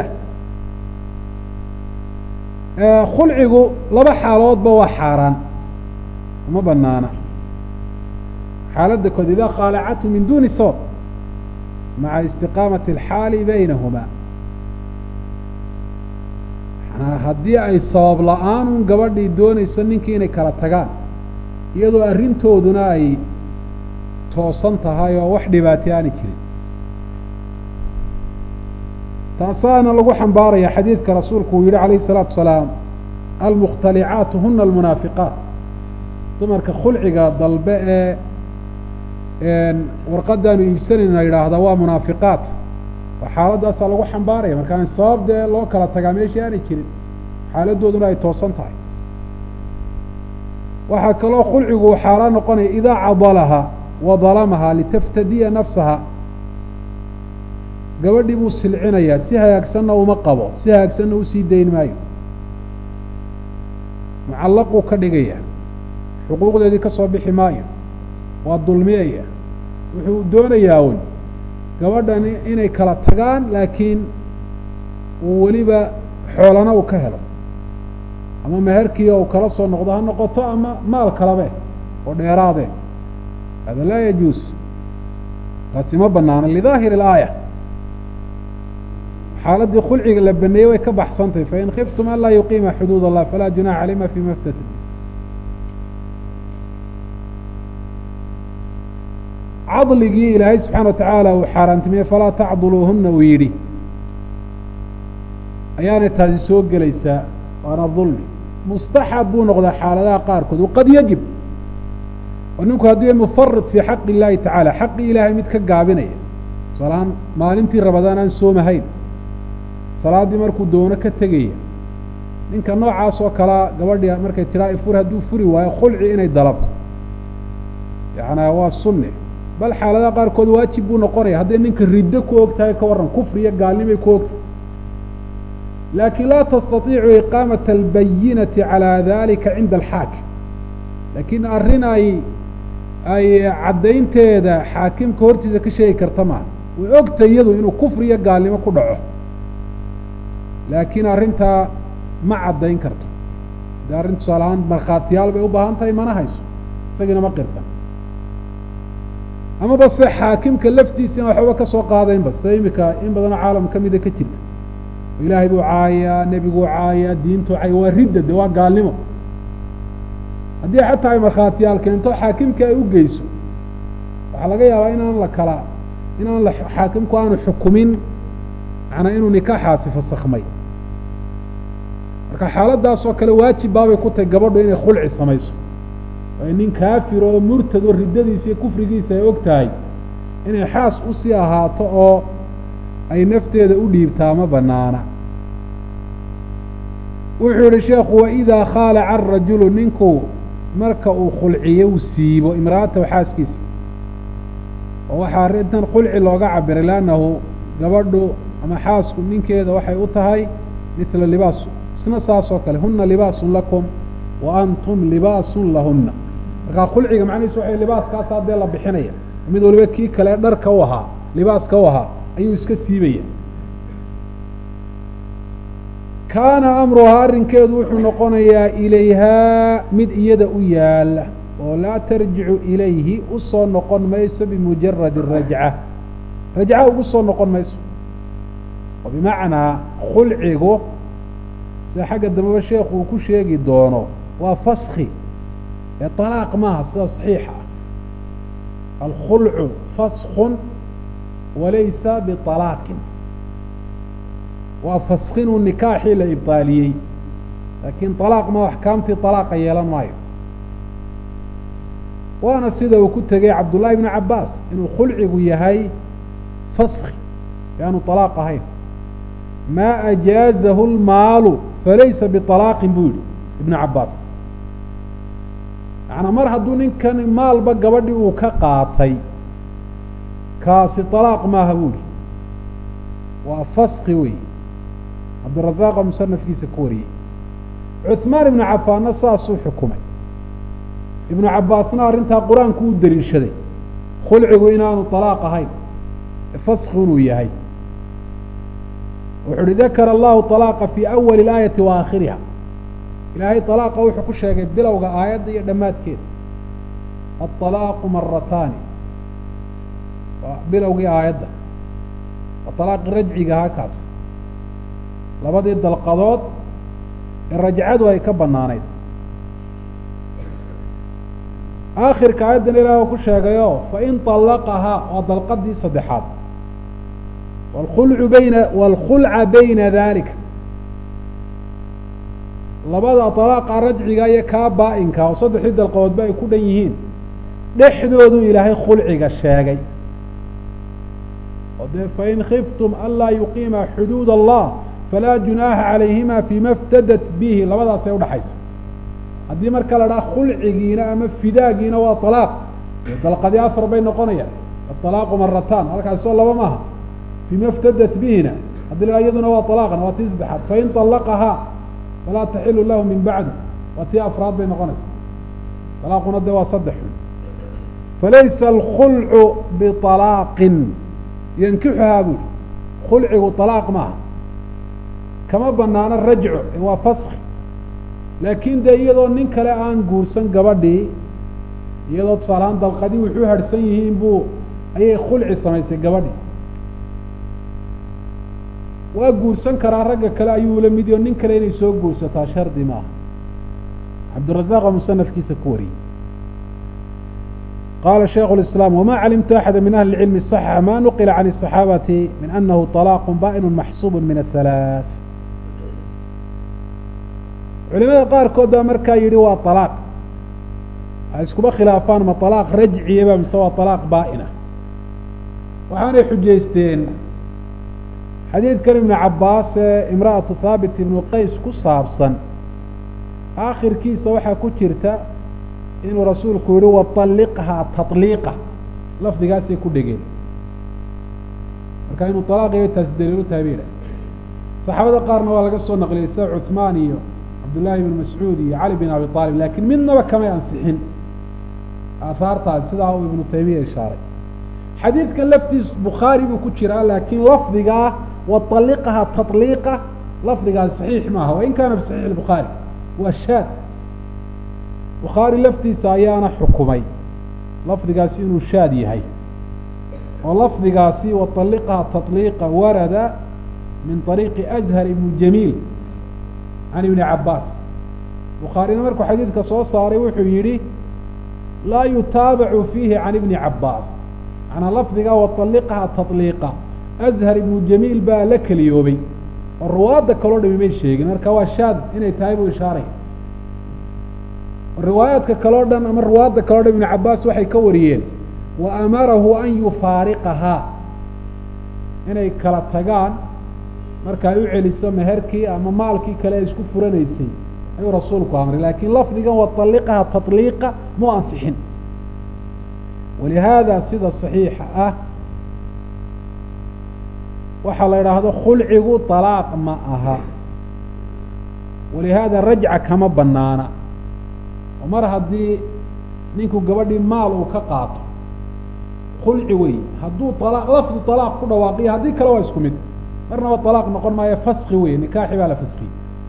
khulcigu laba xaaloodba waa xaaraan uma banaana xaaladda kood idaa khaalacathu min duni sabab maca istiqaamati alxaali baynahumaa manaa haddii ay sabab la-aan un gabadhii doonayso ninkii inay kala tagaan iyadoo arrintooduna ay toosan tahay oo wax dhibaatay aani jirin taasaana lagu xambaaraya xadiidka rasuulku uu yihi calayhi الsalaatu wasalaam almukhtalicaatu huna almunaafiqaat dumarka khulciga dalbe ee warqadaanu iibsanayna yidhaahda waa munaafiqaat oo xaaladaasaa lagu xambaaraya markaan sabab dee loo kala tagaa meeshii aanay jirin xaaladooduna ay toosan tahay waxaa kaloo khulcigu uu xaaraan noqonaya idaa cadalaha wa dalamaha litaftadiya nafsaha gabadhii buu silcinayaa si hagaagsanna uma qabo si hagaagsanna usii dayn maayo mucallaquu ka dhigaya xuquuqdeedii ka soo bixi maayo waa dulmiyaya wuxuu doonayaa un gabadhan inay kala tagaan laakiin uu weliba xoolana uu ka helo ama meherkii uu kala soo noqdo ha noqoto ama maal kalabe oo dheeraade hada laa yajuus taasi ma banaano lidaahiri اlaaya xaaladii khulciga la baneeyey way ka baxsantahy fain khiftum an laa yuqiima xuduud allah falaa junaxa caleyma fima ftata cadligii ilaahay subxaana watacaala uu xaaraantimiyey falaa tacduluuhuna uu yidhi ayaanay taasi soo gelaysaa waana dulmi mustaxab buu noqdaa xaaladaha qaarkood waqad yajib oo ninku hadduu yahay mufarid fii xaqi illaahi tacaala xaqii ilaahay mid ka gaabinaya tusaalahaan maalintii rabadaan aan soomahayn salaaddii markuu doono ka tegaya ninka noocaas oo kalea gabadhii markay tidhaa ifur hadduu furi waayo khulci inay dalabto yacnaa waa sunne bal xaaladaha qaarkood waajib buu noqonaya hadday ninka riddo ku og tahay ka warran kufri iyo gaalnimay ku ogtahay laakiin laa tastatiicu iqaamata albayinati calaa dalika cinda alxaakim laakiin arrin ay ay caddaynteeda xaakimka hortiisa ka sheegi karta maaha way ogtay iyadu inuu kufri iyo gaalnimo ku dhaco laakiin arrintaa ma caddayn karto de arrin tusaale ahaan markhaatiyaal bay u baahan tahay mana hayso isagiina ma qirsan amaba se xaakimka laftiisa in waxba ka soo qaadaynba sida imika in badanoo caalam ka mida ka jirta ilaahay buu caayaa nebiguu caayaa diintuu caaya waa ridda de waa gaalnimo haddii xataa ay markhaatiyaal keento xaakimka ay u geyso waxaa laga yaabaa inaan la kala inaan la xaakimku aanu xukumin macnaa inuu nikaaxaasi fasakmay marka xaaladdaasoo kale waajib baabay ku tahay gabadhu inay khulci samayso waayo nin kaafir oo murtad oo riddadiisa iyo kufrigiisa ay og tahay inay xaas usii ahaato oo ay nafteeda u dhiibtaa ma banaana wuxuu yihi sheekhu waidaa khaalaca arajulu ninku marka uu khulciyo u siibo imra'atahu xaaskiisa oo waxaa arrintan khulci looga cabiray leannahu gabadhu ama xaasku ninkeeda waxay u tahay midla libaas isna saas oo kale huna libaasun lakum wa antum libaasun lahunna markaa khulciga macnihiisu waxay libaaskaasaa dee la bixinaya mid waliba kii kale dharka u ahaa libaaska u ahaa ayuu iska siibaya kaana amruhaa arrinkeedu wuxuu noqonayaa ilayhaa mid iyada u yaala oo laa tarjicu ilayhi u soo noqon mayso bimujaradi rajca rajca ugu soo noqon mayso oo bimacnaa khulcigu sida xagga dambeba sheekhu uu ku sheegi doono waa faski ee طalaaq maaha sida صaxiixa ah alkhulcu faskun walaysa biطalaaqin waa faskinuu nikaaxii la ibطaaliyey laakiin طalaaq ma axkaamtii طalaaqa yeelan maayo waana sida uu ku tegey cabdullahi bnu cabaas inuu khulcigu yahay faski e aanu طalaaq ahayn maa ajaazahu اlmaalu falaysa biطalaaqin buu yihi ibnu cabaas macnaa mar hadduu ninkan maalba gabadhii uu ka qaatay kaasi طalaaq maaha buu yihi waa faski wey cabdurazaaq oo musanafkiisa ku wariyey cuثmaan ibnu cafaanna saasuu xukumay ibnu cabaasna arrintaa qur-aanku u deliishaday khulcigu inaanu طalaaq ahayn faski inuu yahay wuxu uhi dakara allahu طalaaqa fii awali اlaayati wa aakhiriha ilaahay طalaaqa wuxuu ku sheegay bilowga aayadda iyo dhammaadkeeda aلطalaaqu marataani waa bilowgii aayadda waa طalaaqi rajciga ahaa kaas labadii dalqadood ee rajcadu ay ka banaanayd aakhirka aayaddan ilaah ku sheegayo fain طalaqahaa waa dalqadii saddexaad wlkhulcu bayna wاlkhulca bayna dalika labada طalaaqa rajciga iyo kaa baa-inka oo saddexdii dalqadoodba ay ku dhan yihiin dhexdoodu ilaahay khulciga sheegay oo dee fain khiftum anlaa yuqiima xuduud allah falaa junaaha calayhima fima iftadat bihi labadaasay udhaxaysa haddii marka la dhaha khulcigiina ama fidaagiina waa طalaaq dalqadii afar bay noqonayaan aطalaaqu marataan halkaasoo laba maaha fima iftadat bihina haddii la iyaduna waa طalaaqna waa tii saddexaad fain طalaqahaa falaa taxilu lahu min bacdi waa tii afraad bay noqonaysa طalaaquna de waa saddex xun falaysa alkhulcu biطalaaqin yankixuhaa buri khulcigu طalaaq maaha kama banaano rajco waa faski laakiin dee iyadoo nin kale aan guursan gabadhii iyadoo tusaalahaan dalqadii wuxuu harhsan yihiin buu ayay khulci samaysay gabadhii waa guursan karaa ragga kale ayuu la mid iyo nin kale inay soo guursataa shardi maaha cabdirazaaq oo musanafkiisa ku wariyey qaala shaikhu اlislaam wama calimtu axada min ahli اlcilmi صaxa ma nuqila can الصaxaabati min anahu طalaaq baa'inu maxsuub min aلhalaaث culimada qaarkood baa markaa yidhi waa طalaaq ay iskuba khilaafaan ma طalaaq rajciyaba mise waa طalaaq baa'ina waxaanay xujaysteen xadiidkan ibnu cabaas ee imra'atu haabit ibnu qays ku saabsan aakhirkiisa waxaa ku jirta inuu rasuulku yihi waطalliqhaa taطliiqa lafdigaasay ku dhegeen marka inuu طalaaqiyay taasi daliilu tahay bay yidhah saxaabada qaarna waa laga soo naqliyey sida cuثmaan iyo cabdullaahi ibn mascuud iyo cali bin abi aalib laakiin midnaba kamay ansixin aahaartaas sidaa uu ibnu taymiya ishaaray xadiidkan laftiis bukhaari buu ku jiraa laakiin lafdigaa waطaliqaha taطliiqa lafdigaas saxiix maaha wain kaana fi saxiix الbukhaari waa shaad bukhaari laftiisa ayaana xukumay lafdigaasi inuu shaad yahay oo lafdigaasi waطaliqaha taطliiqa warada min طariiqi أzhar ibn jamiil can ibni cabaas bukhaarina markuu xadiidka soo saaray wuxuu yidhi laa yutaabacu fiihi can ibni cabaas manaa lafdiga waطaliqaha taطliiqa azhar ibnu jamiil baa la keliyoobay oo ruwaadda kaloo dhami may sheegin marka waa shaad inay tahay buu ishaaray riwaayaadka kaloo dhan ama ruwaadda kaloo dhan ibnu cabaas waxay ka wariyeen wa amarahu an yufaariqahaa inay kala tagaan marka ay u celiso meherkii ama maalkii kale ay isku furanaysay ayuu rasuulku amray laakiin lafdigan waطaliqaha taطliiqa mu ansixin walihaada sida صaxiixa ah waxaa la idhaahdo khulcigu طalaaq ma aha walihaada rajca kama banaana oo mar haddii ninku gabadhii maal uu ka qaato khulci wey hadduu alaq lafdu طalaaq ku dhawaaqiyo haddii kale waa isku mid marnaba طalaaq noqon maayo faski wey nikaaxi baa la faskiyey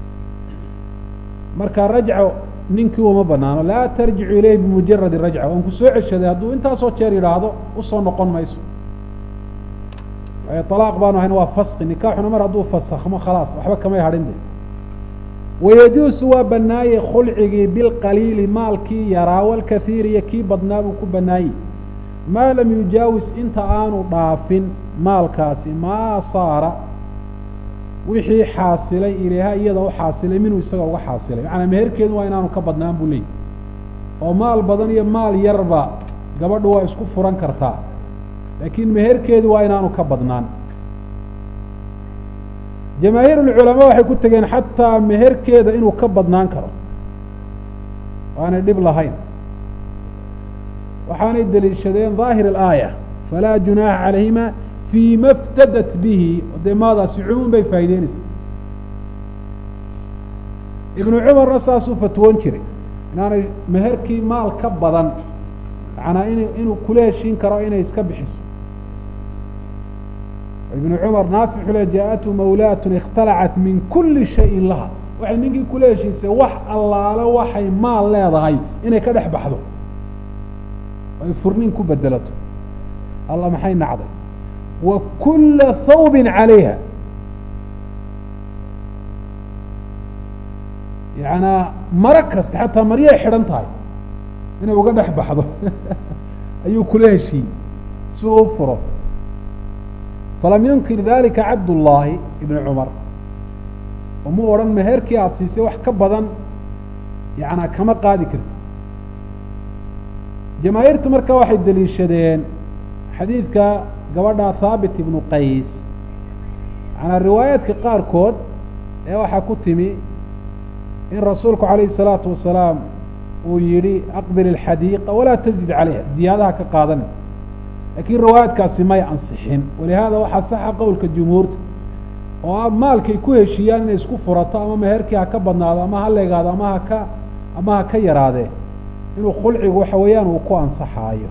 marka rajco ninkii uma banaano laa tarjicu ilayh bimujaradi rajca waan ku soo ceshaday hadduu intaasoo jeer yidhaahdo usoo noqon mayso alaaq baanu ahayn waa faski nikaaxuna mar hadduu fasakhmo khalaas waxba kamay hadhin de wayajuusu waa banaaye khulcigii bilqaliili maalkii yaraa walkaiir iyo kii badnaa buu ku banaayey maa lam yujaawis inta aanu dhaafin maalkaasi maa saara wixii xaasilay ilayha iyada u xaasilay minhu isaga uga xaasilay macanaa meherkeedu waa inaanu ka badnaan buu leeyay oo maal badan iyo maal yarba gabadhu waa isku furan kartaa laakiin meherkeedu waa inaanu ka badnaan jamaahiir ulculamaa waxay ku tegeen xataa meherkeeda inuu ka badnaan karo waanay dhib lahayn waxaanay deliishadeen daahir alaaya falaa junaaxa calayhima fii ma ftadat bihi dee maadaasi cumuum bay faa'ideynaysaa ibnu cumarna saasuu fatwoon jiray inaanay meherkii maal ka badan macanaa in inuu kula heshiin karo inay iska bixiso ibnu cumar naafic xule jaa-atu mawlaatun ikhtalacat min kuli shayin laha waxay ninkii kula heshiisay wax allaale waxay maal leedahay inay ka dhex baxdo ay furnin ku bedelato alla maxay nacday wa kula thawbin calayha yacanaa maro kasta xataa maryay xidhan tahay inay uga dhex baxdo ayuu kula heshiiyey si uu u furo falam yunkir dalika cabdullaahi ibnu cumar oo mu odhan meherkii aada siisay wax ka badan yacanaa kama qaadi karti jamaahiirtu marka waxay deliishadeen xadiidka gabadha thaabit ibnu qays macanaa riwaayaadka qaarkood ee waxaa ku timi in rasuulku calayhi الsalaatu wasalaam uu yihi aqbil اlxadiiqa walaa tazid calayha ziyaadaha ka qaadana lakiin riwaayaadkaasi may ansixin walihaada waxaa saxa qowlka jumhuurta oo a maalkay ku heshiiyaan inay isku furato ama meherkii ha ka badnaado ama ha leegaado ama haka ama ha ka yaraadee inuu khulcigu waxa weeyaan uu ku ansaxaayo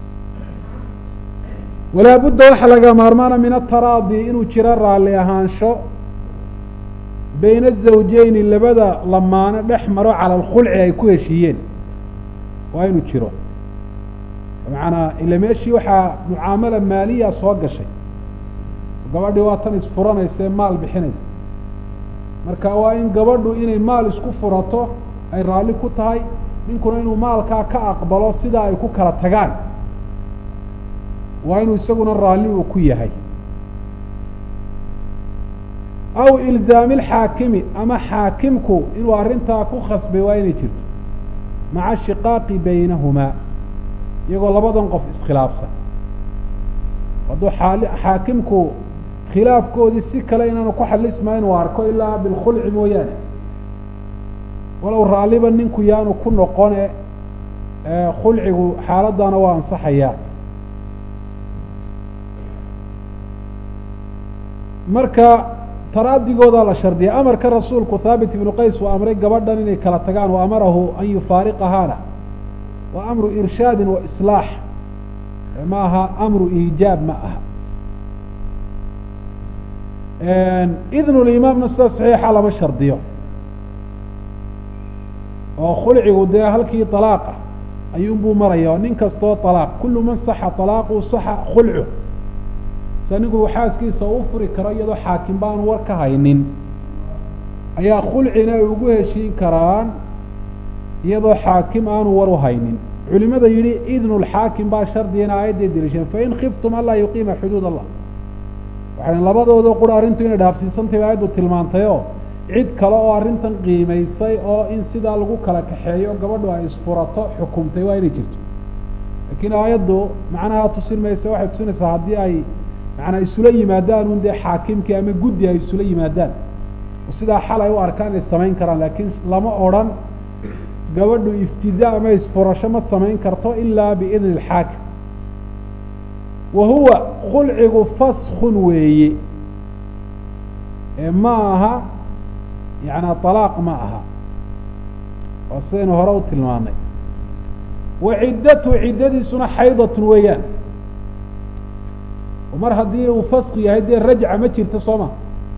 walaa budda waxaa laga maarmaana min ataraadi inuu jiro raalli ahaansho bayna azawjeyni labada lamaano dhex maro cala alkhulci ay ku heshiiyeen waa inuu jiro macanaa ila meeshii waxaa mucaamala maaliya soo gashay gabadhii waa tan isfuranaysa ee maal bixinaysa marka waa in gabadhu inay maal isku furato ay raalli ku tahay ninkuna inuu maalkaa ka aqbalo sidaa ay ku kala tagaan waa inuu isaguna raalli uu ku yahay aw ilzaami alxaakimi ama xaakimku inuu arrintaa ku khasbay waa inay jirto maca shiqaaqi baynahumaa iyagoo labadan qof iskhilaafsan hadduu xaali xaakimku khilaafkoodii si kale inaanu ku xalisma inuu arko ilaa bilkhulci mooyaane walow raalliba ninku yaanu ku noqone khulcigu xaaladdaana waa ansaxayaa marka taraadigoodaa la shardiya amarka rasuulku thaabit ibnu qays uu amray gabadhan inay kala tagaan wa amarahu an yufaariqahaana waa amru irshaadin wa islaax ma aha amru iijaab ma aha idnu limaamna sida saxiixa lama shardiyo oo khulcigu dee halkii طalaaqa ayuunbuu maraya oo nin kastoo طalaaq kulu man saxa طalaaqu saxa khulcu se ninku xaaskiisa u furi karo iyadoo xaakim baanu war ka haynin ayaa khulcina ay ugu heshiin karaan iyadoo xaakim aanu war u haynin culimada yidhi idnu lxaakim baa shardigana aayadday deliisheen fain khiftum anlaa yuqiima xuduud allah waxay labadooda qura arrintu inay dhaafsiisantahy ba aayaddu tilmaantayoo cid kale oo arrintan qiimaysay oo in sidaa lagu kala kaxeeyo gabadhu ay isfurato xukumtay waa inay jirto laakiin aayaddu macnaha tusin maysa waxay tusinaysaa haddii ay macanaa isula yimaadaan un dee xaakimkii ama guddi ay isula yimaadaan oo sidaa xal ay u arkaan inay samayn karaan laakiin lama odrhan gabadhu iftidaa ama isfurasho ma samayn karto ilaa biidni alxaakim wa huwa khulcigu faskun weeye ee ma aha yaعnaa طalaaq ma aha oo sidaynu hore u tilmaanay wa ciddatu ciddadiisuna xaydatun weeyaan mar haddii uu fask yahay dee rajca ma jirto soo ma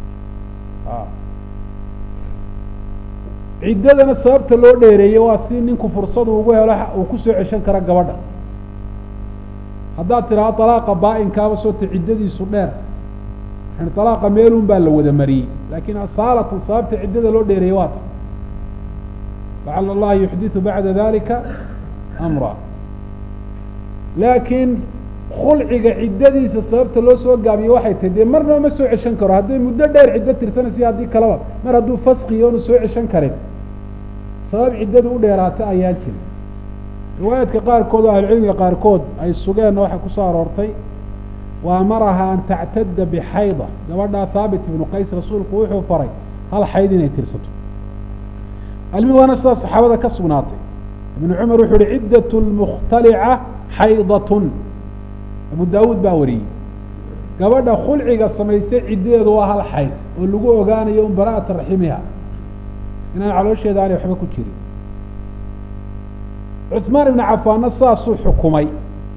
ciddadana sababta loo dheereeyey waa si ninku fursadu ugu helo uu kusoo ceshan karo gabadha haddaad tidhaahdo طalaaqa baa-inkaaba soota ciddadiisu dheer yani طalaaqa meelun baa la wada mariyey laakiin asaalatan sababta ciddada loo dheereeyey waa ta lacala allaha yuxdiثu bacda dalika amra laakiin khulciga ciddadiisa sababta loo soo gaabiyo waxay tahay dee marnaba ma soo ceshan karo hadday muddo dheer ciddo tirsanaysa haddii kaleba mar hadduu faskiyo onu soo ceshan karin sabab ciddadu u dheeraata ayaan jirin riwaayaadka qaarkood oo ahlucilmiga qaarkood ay sugeenna waxay kusoo aroortay wa amaraha an tactada bixayda gabadhaa haabit ibnu qays rasuulku wuxuu faray hal xayd inay tirsato almi waana sidaa saxaabada ka sugnaatay ibnu cumar wuxuu uhi ciddat lmukhtalica xaydatun abu daawuud baa wariyey gabadha khulciga samaysay ciddadeedu waa hal xayd oo lagu ogaanayo un bara'ata raximiha inaan caloosheeda aanay waxba ku jirin cuثmaan ibnu cafaanna saasuu xukumay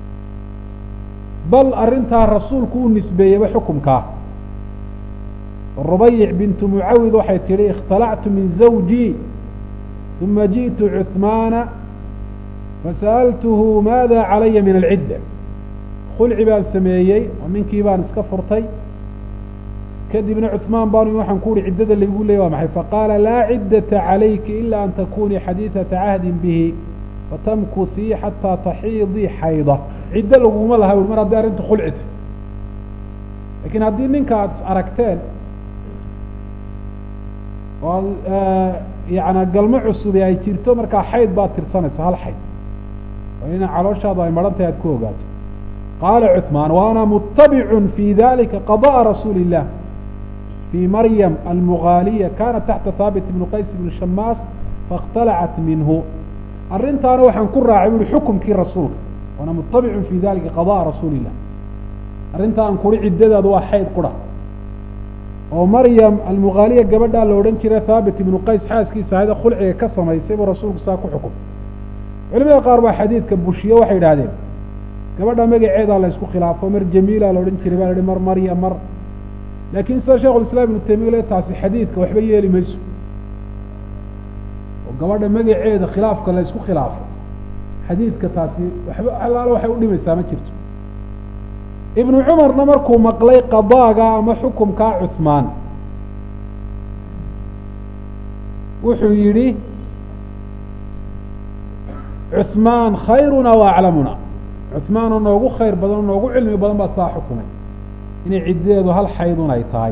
bal arrintaa rasuulku u nisbeeyeyba xukumkaa rubayic bintu mucawid waxay tidhi ikhtalactu min zawjii uma jiئtu cuثmaana fasa'altuhu maada calaya min alcidda khulci baan sameeyey oo ninkii baan iska furtay kadibna cuثmaan baanu waxaan ku uhi ciddada laygu leeyay waa maxay faqaala laa ciddata calayki ila an takunii xadiiثata cahdin bihi fatamkuhii xataa taxiidii xayda ciddo laguma laha ui mar haddii arrintu khulci tahy lakiin haddii ninka aad is aragteen oo yana galmo cusubi ay jirto markaa xayd baad tirsanaysa hal xayd oo ina calooshaadu ay maran tahay aad ku ogaato qaala cuثmaan waana mutabicun fi dalika qada'a rasuuli الlah fii maryam almugaaliya kanat taxta haabit ibnu qays ibni shamaas faاkhtalacat minhu arrintaana waxaan ku raacay ui xukumkii rasuulka waana mutabicun fi dalika qada'a rasuuli الlah arrintaa aan kuri ciddadaadu waa xayd qura oo maryam almugaaliya gabadhaa la odhan jiray haabit ibnu qays xaaskiisa ahayda khulciga ka samaysay buu rasuulku saa ku xukumay culimada qaar baa xadiidka bushiye waxay idhaahdeen gabadha magaceedaa la isku khilaafo mar jamiila la odhan jiray baa la hi mar marya mar laakiin sida shekhu islam ibnu taymiya le taasi xadiidka waxba yeeli mayso oo gabadha magaceeda khilaafka la isku khilaafo xadiidka taasi waxba alaalo waxay udhimaysaa ma jirto ibnu cumarna markuu maqlay qadaaga ama xukumkaa cuثmaan wuxuu yidhi cuثmaan khayruna wa aclamuna cuثmaanoo noogu khayr badan oo noogu cilmi badan baa saa xukumay inay ciddadeedu hal xaydun ay tahay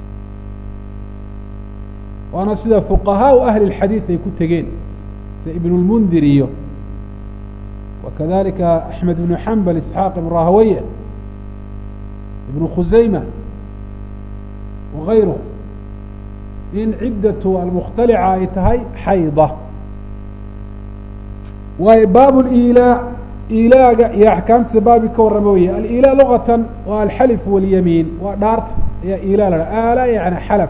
waana sida fuqahaau ahli اlxadiid ay ku tegeen sida ibn اlmundir iyo wakadalika axmed ibnu xambal isxaaq ibn rahaweye ibn khusayma wagayruhu in ciddatu almukhtalica ay tahay xayda waayo baab liilaa ilaaga iyo axkaamtiisa baabi ka warrama weye alilaa lugatan waa alxalif walyamiin waa dhaarta ayaa ilaa la dha aala yani xalaf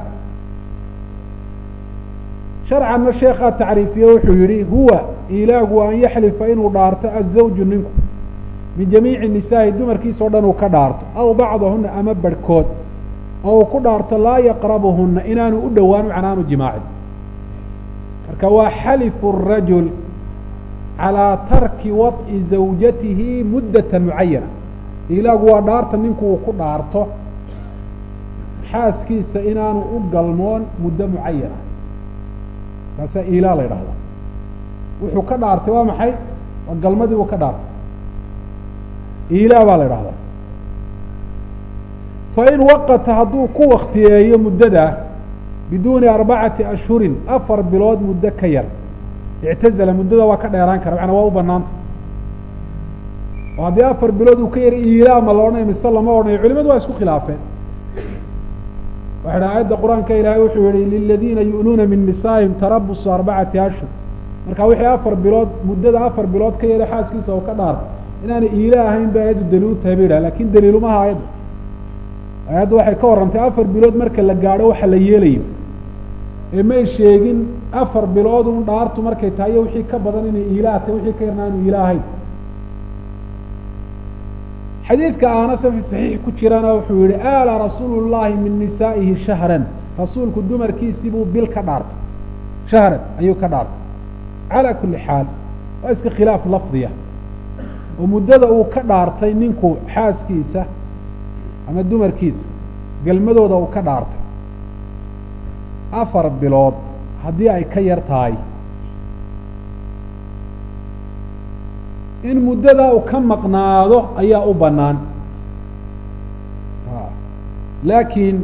sharcanna sheekhaa tacriifiye wuxuu yihi huwa ilaagu an yaxlifa inuu dhaarto azawju ninku min jamiici nisaa'i dumarkiisa o dhan uu ka dhaarto aw bacdahuna ama barhkood oo uu ku dhaarto laa yaqrabuhuna inaanu u dhowaan macnaanu jimaacin marka waa xalifu rajul calىa tarki waط'i zawjatihi muddata mucayana ilaagu waa dhaarta ninku uu ku dhaarto xaaskiisa inaanu u galmoon muddo mucayana kaasaa ilaa la yidhahdaa wuxuu ka dhaartay waa maxay waa galmadii uu ka dhaartay ilaa baa la yidhahdaa fain waqata hadduu ku waktiyeeyo muddadaa biduuni arbacati ashhurin afar bilood muddo ka yar ictazala muddada waa ka dheeraan kara macnaa waa u banaanta oo haddii afar bilood uu ka yar ilaa ma la odhanayo mise lama odhanayo culimadu waa isku khilaafeen waxay dhaha aayadda qur-aanka ilaahay wuxuu yihi liladiina yu'luuna min nisaa'ihim tarabusu arbacati ashhur marka wixii afar bilood muddada afar bilood ka yara xaaskiisa oo ka dhaarta inaanay iila ahayn ba aayaddu daliilu tahay ba yidhaha lakin daliilumaha aayaddu aayaddu waxay ka warrantay afar bilood marka la gaadho waxa la yeelayo ee may sheegin afar bilood un dhaartu markay tahay iyo wixii ka badan inay iilaa tahay wixii ka yarna aanu iila ahayn xadiidka aanase fi saxiix ku jirana wuxuu yihi aala rasuulu llahi min nisaa'ihi shahran rasuulku dumarkiisii buu bil ka dhaartay shahran ayuu ka dhaartay calaa kulli xaal waa iska khilaaf lafdiya oo muddada uu ka dhaartay ninku xaaskiisa ama dumarkiisa gelmadooda uu ka dhaartay afar bilood haddii ay ka yar tahay in muddadaa uu ka maqnaado ayaa u bannaan laakiin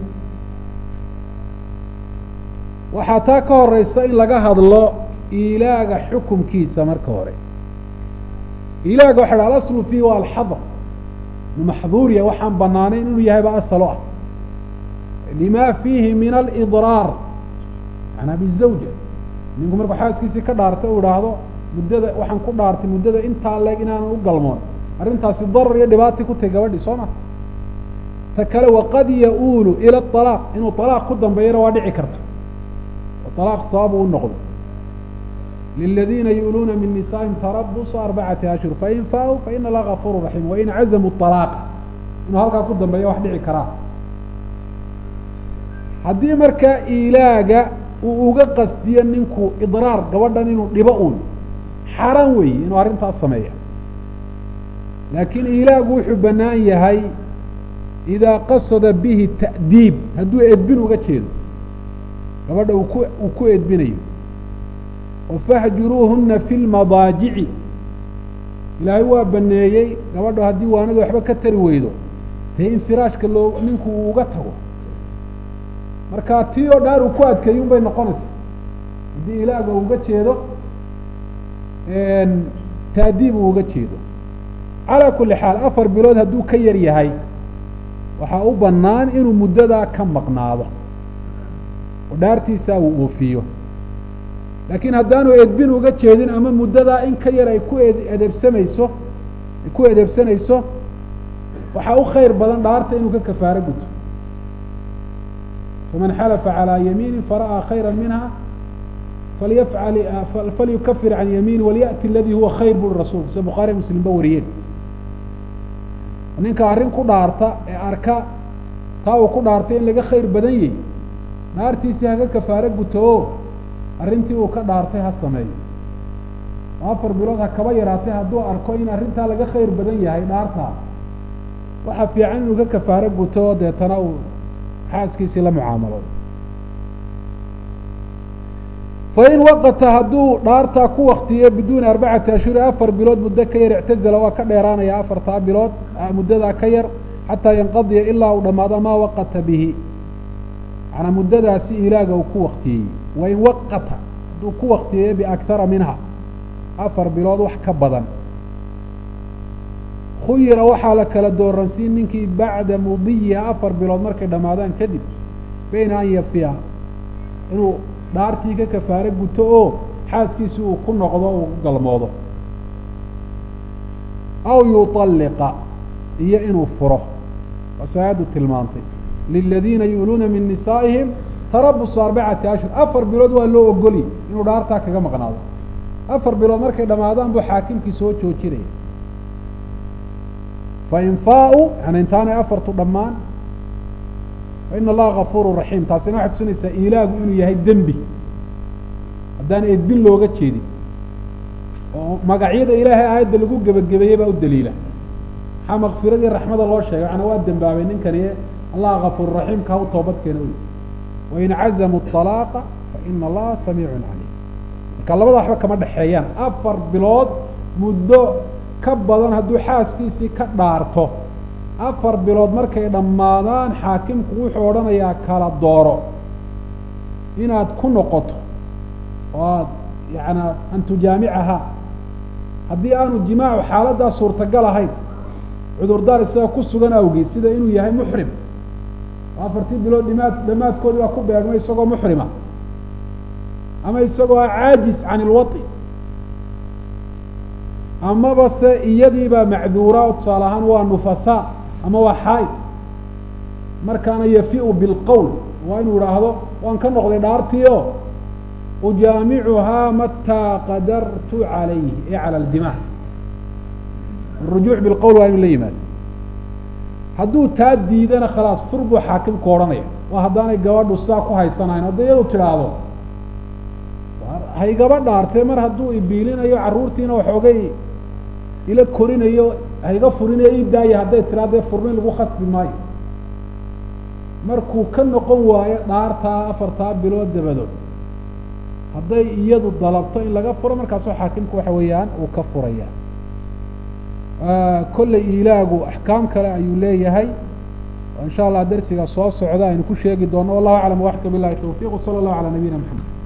waxaa taa ka horeysa in laga hadlo ilaaga xukumkiisa marka hore ilaaga waxa dha alaslu fiihi waa alxadr maxduuriya waxaan banaanayn inuu yahay ba asalo ah lima fiihi min alidraar manaa bizawja ninku markuu xaaskiisii ka dhaartay u idhaahdo muddada waxaan ku dhaartay muddada intaa leeg inaanan u galmoon arrintaasi darar iyo dhibaatay ku tahay gabadhii soo ma ta kale waqad ya-uulu ila alaaq inuu alaaq ku dambeeyana waa dhici karta oo alaaq sabab uu noqdo liladiina yu'luuna min nisaa'ihim tarabusu arbacati ashhur fain faa-u faina allaha gafuuru raxiim wain cazamuu alaaqa inuu halkaa ku dambeeya wax dhici karaa haddii markaa ilaaga uu uga qasdiyo ninku idraar gabadhan inuu dhibo uun xaaraan weeye inuu arrintaas sameeya laakiin ilaagu wuxuu bannaan yahay idaa qasada bihi ta'diib hadduu edbin uga jeedo gabadha uu ku uu ku edbinayo oo fahjuruuhuna fi lmadaajici ilaahay waa baneeyey gabadho haddii waanadu waxba ka tari weydo dee in firaashka loo ninku uu uga tago marka tii oo dhaar uu ku adkeeyo un bay noqonaysaa haddii ilaaga uu uga jeedo taadiib uu uga jeedo calaa kulli xaal afar bilood hadduu ka yar yahay waxaa u bannaan inuu muddadaa ka maqnaado oo dhaartiisaa uu oofiyo laakiin haddaanu edbin uga jeedin ama muddadaa in ka yar ay ku edeebsamayso ay ku edeebsanayso waxaa u khayr badan dhaarta inuu ka kafaaro guto faman xalafa calىa yamiini fara'aa khayra minha falyafcal falyukafir can yamiini walyaأti aladii huwa khayr buri rasuulku sida bukhaariy muslimba wariyeen ninka arrin ku dhaarta ee arka taa uu ku dhaartay in laga khayr badan yahy dhaartiisii haka kafaaro guto o arrintii uu ka dhaartay ha sameeyo afar bilood ha kaba yaraatay hadduu arko in arrintaa laga khayr badan yahay dhaartaa waxaa fiican inuu ka kafaaro guto oo deetana uu xaaskiisii la mucaamaloodo fain waqata hadduu dhaartaa ku waktiyo biduuni arbacati ashhuri afar bilood muddo ka yar ictazala waa ka dheeraanaya afartaa bilood muddadaa ka yar xataa yanqadiya ilaa uu dhammaado maa waqata bihi manaa muddadaasi ilaaga uu ku waktiyey wain waqata hadduu ku waktiyeeyo biakhara minha afar bilood wax ka badan khuyira waxaa la kala dooransiin ninkii bacda mudiyiha afar bilood markay dhammaadaan kadib bayna an yafiya inuu dhaartii ka kafaaro guto oo xaaskiisi uu ku noqdo uu ku galmoodo aw yuطalliqa iyo inuu furo waase aayaddu tilmaantay liladiina yu'luuna min nisaa'ihim tarabusu arbacati ashhur afar bilood waa loo ogoliyay inuu dhaartaa kaga maqnaado afar bilood markay dhammaadaan buu xaakimkii soo joojinaya fain faa-u yani intaanay afartu dhammaan faina allaha gafuuru raxiim taasina waxay tusinaysaa ilaagu inuu yahay dembi haddaan edbin looga jeedin oo magacyada ilaahay aayadda lagu gebagabeeyey baa u daliila maxaa makfiradii raxmada loo sheegay macnaa waa dembaabay ninkani allah kafuur raxiimka ha u toobad keena wy wain cazamuu طalaaqa faina allaha samiicun calim marka labada waxba kama dhexeeyaan afar bilood muddo ka badan hadduu xaaskiisii ka dhaarto afar bilood markay dhammaadaan xaakimku wuxuu odhanayaa kala dooro inaad ku noqoto oo aad yaana an tujaamicaha haddii aanu jimaacu xaaladdaa suurtagal ahayn cudurdaar isaga ku sugan awgeed sida inuu yahay muxrim oo afartii bilood dhimaad dhamaadkoodii baa ku beegmay isagoo muxrima ama isagoo ah caajis can ilwai amaba se iyadiibaa macduura oo tusaale ahaan waa nufasaa ama waa xaaid markaana yafiu bilqowl waa inuu idhaahdo waan ka noqday dhaartii o ujaamicuhaa mataa qadartu calayhi e cala aldimaa arujuuc bilqowl waa inu la yimaado hadduu taa diidana khalaas fur buu xaakimku odhanaya waa haddaanay gabadhu sidaa ku haysanahayn hadday iyadu tidhaahdo haygaba dhaartee mar hadduu ibiilinayo carruurtiina waxoogay ila korinayo hayga furinayo ii daaya hadday tiraa dee furnin lagu khasbi maayo markuu ka noqon waayo dhaartaa afartaa bilood dabadood hadday iyadu dalabto in laga furo markaasoo xaakimku waxa weeyaan uu ka furaya kolley ilaagu axkaam kale ayuu leeyahay in sha allah dersiga soo socda aynu ku sheegi doono wallahu aclam waxka bilahi tawfiq wsala allahu calaa nabiyina maxamed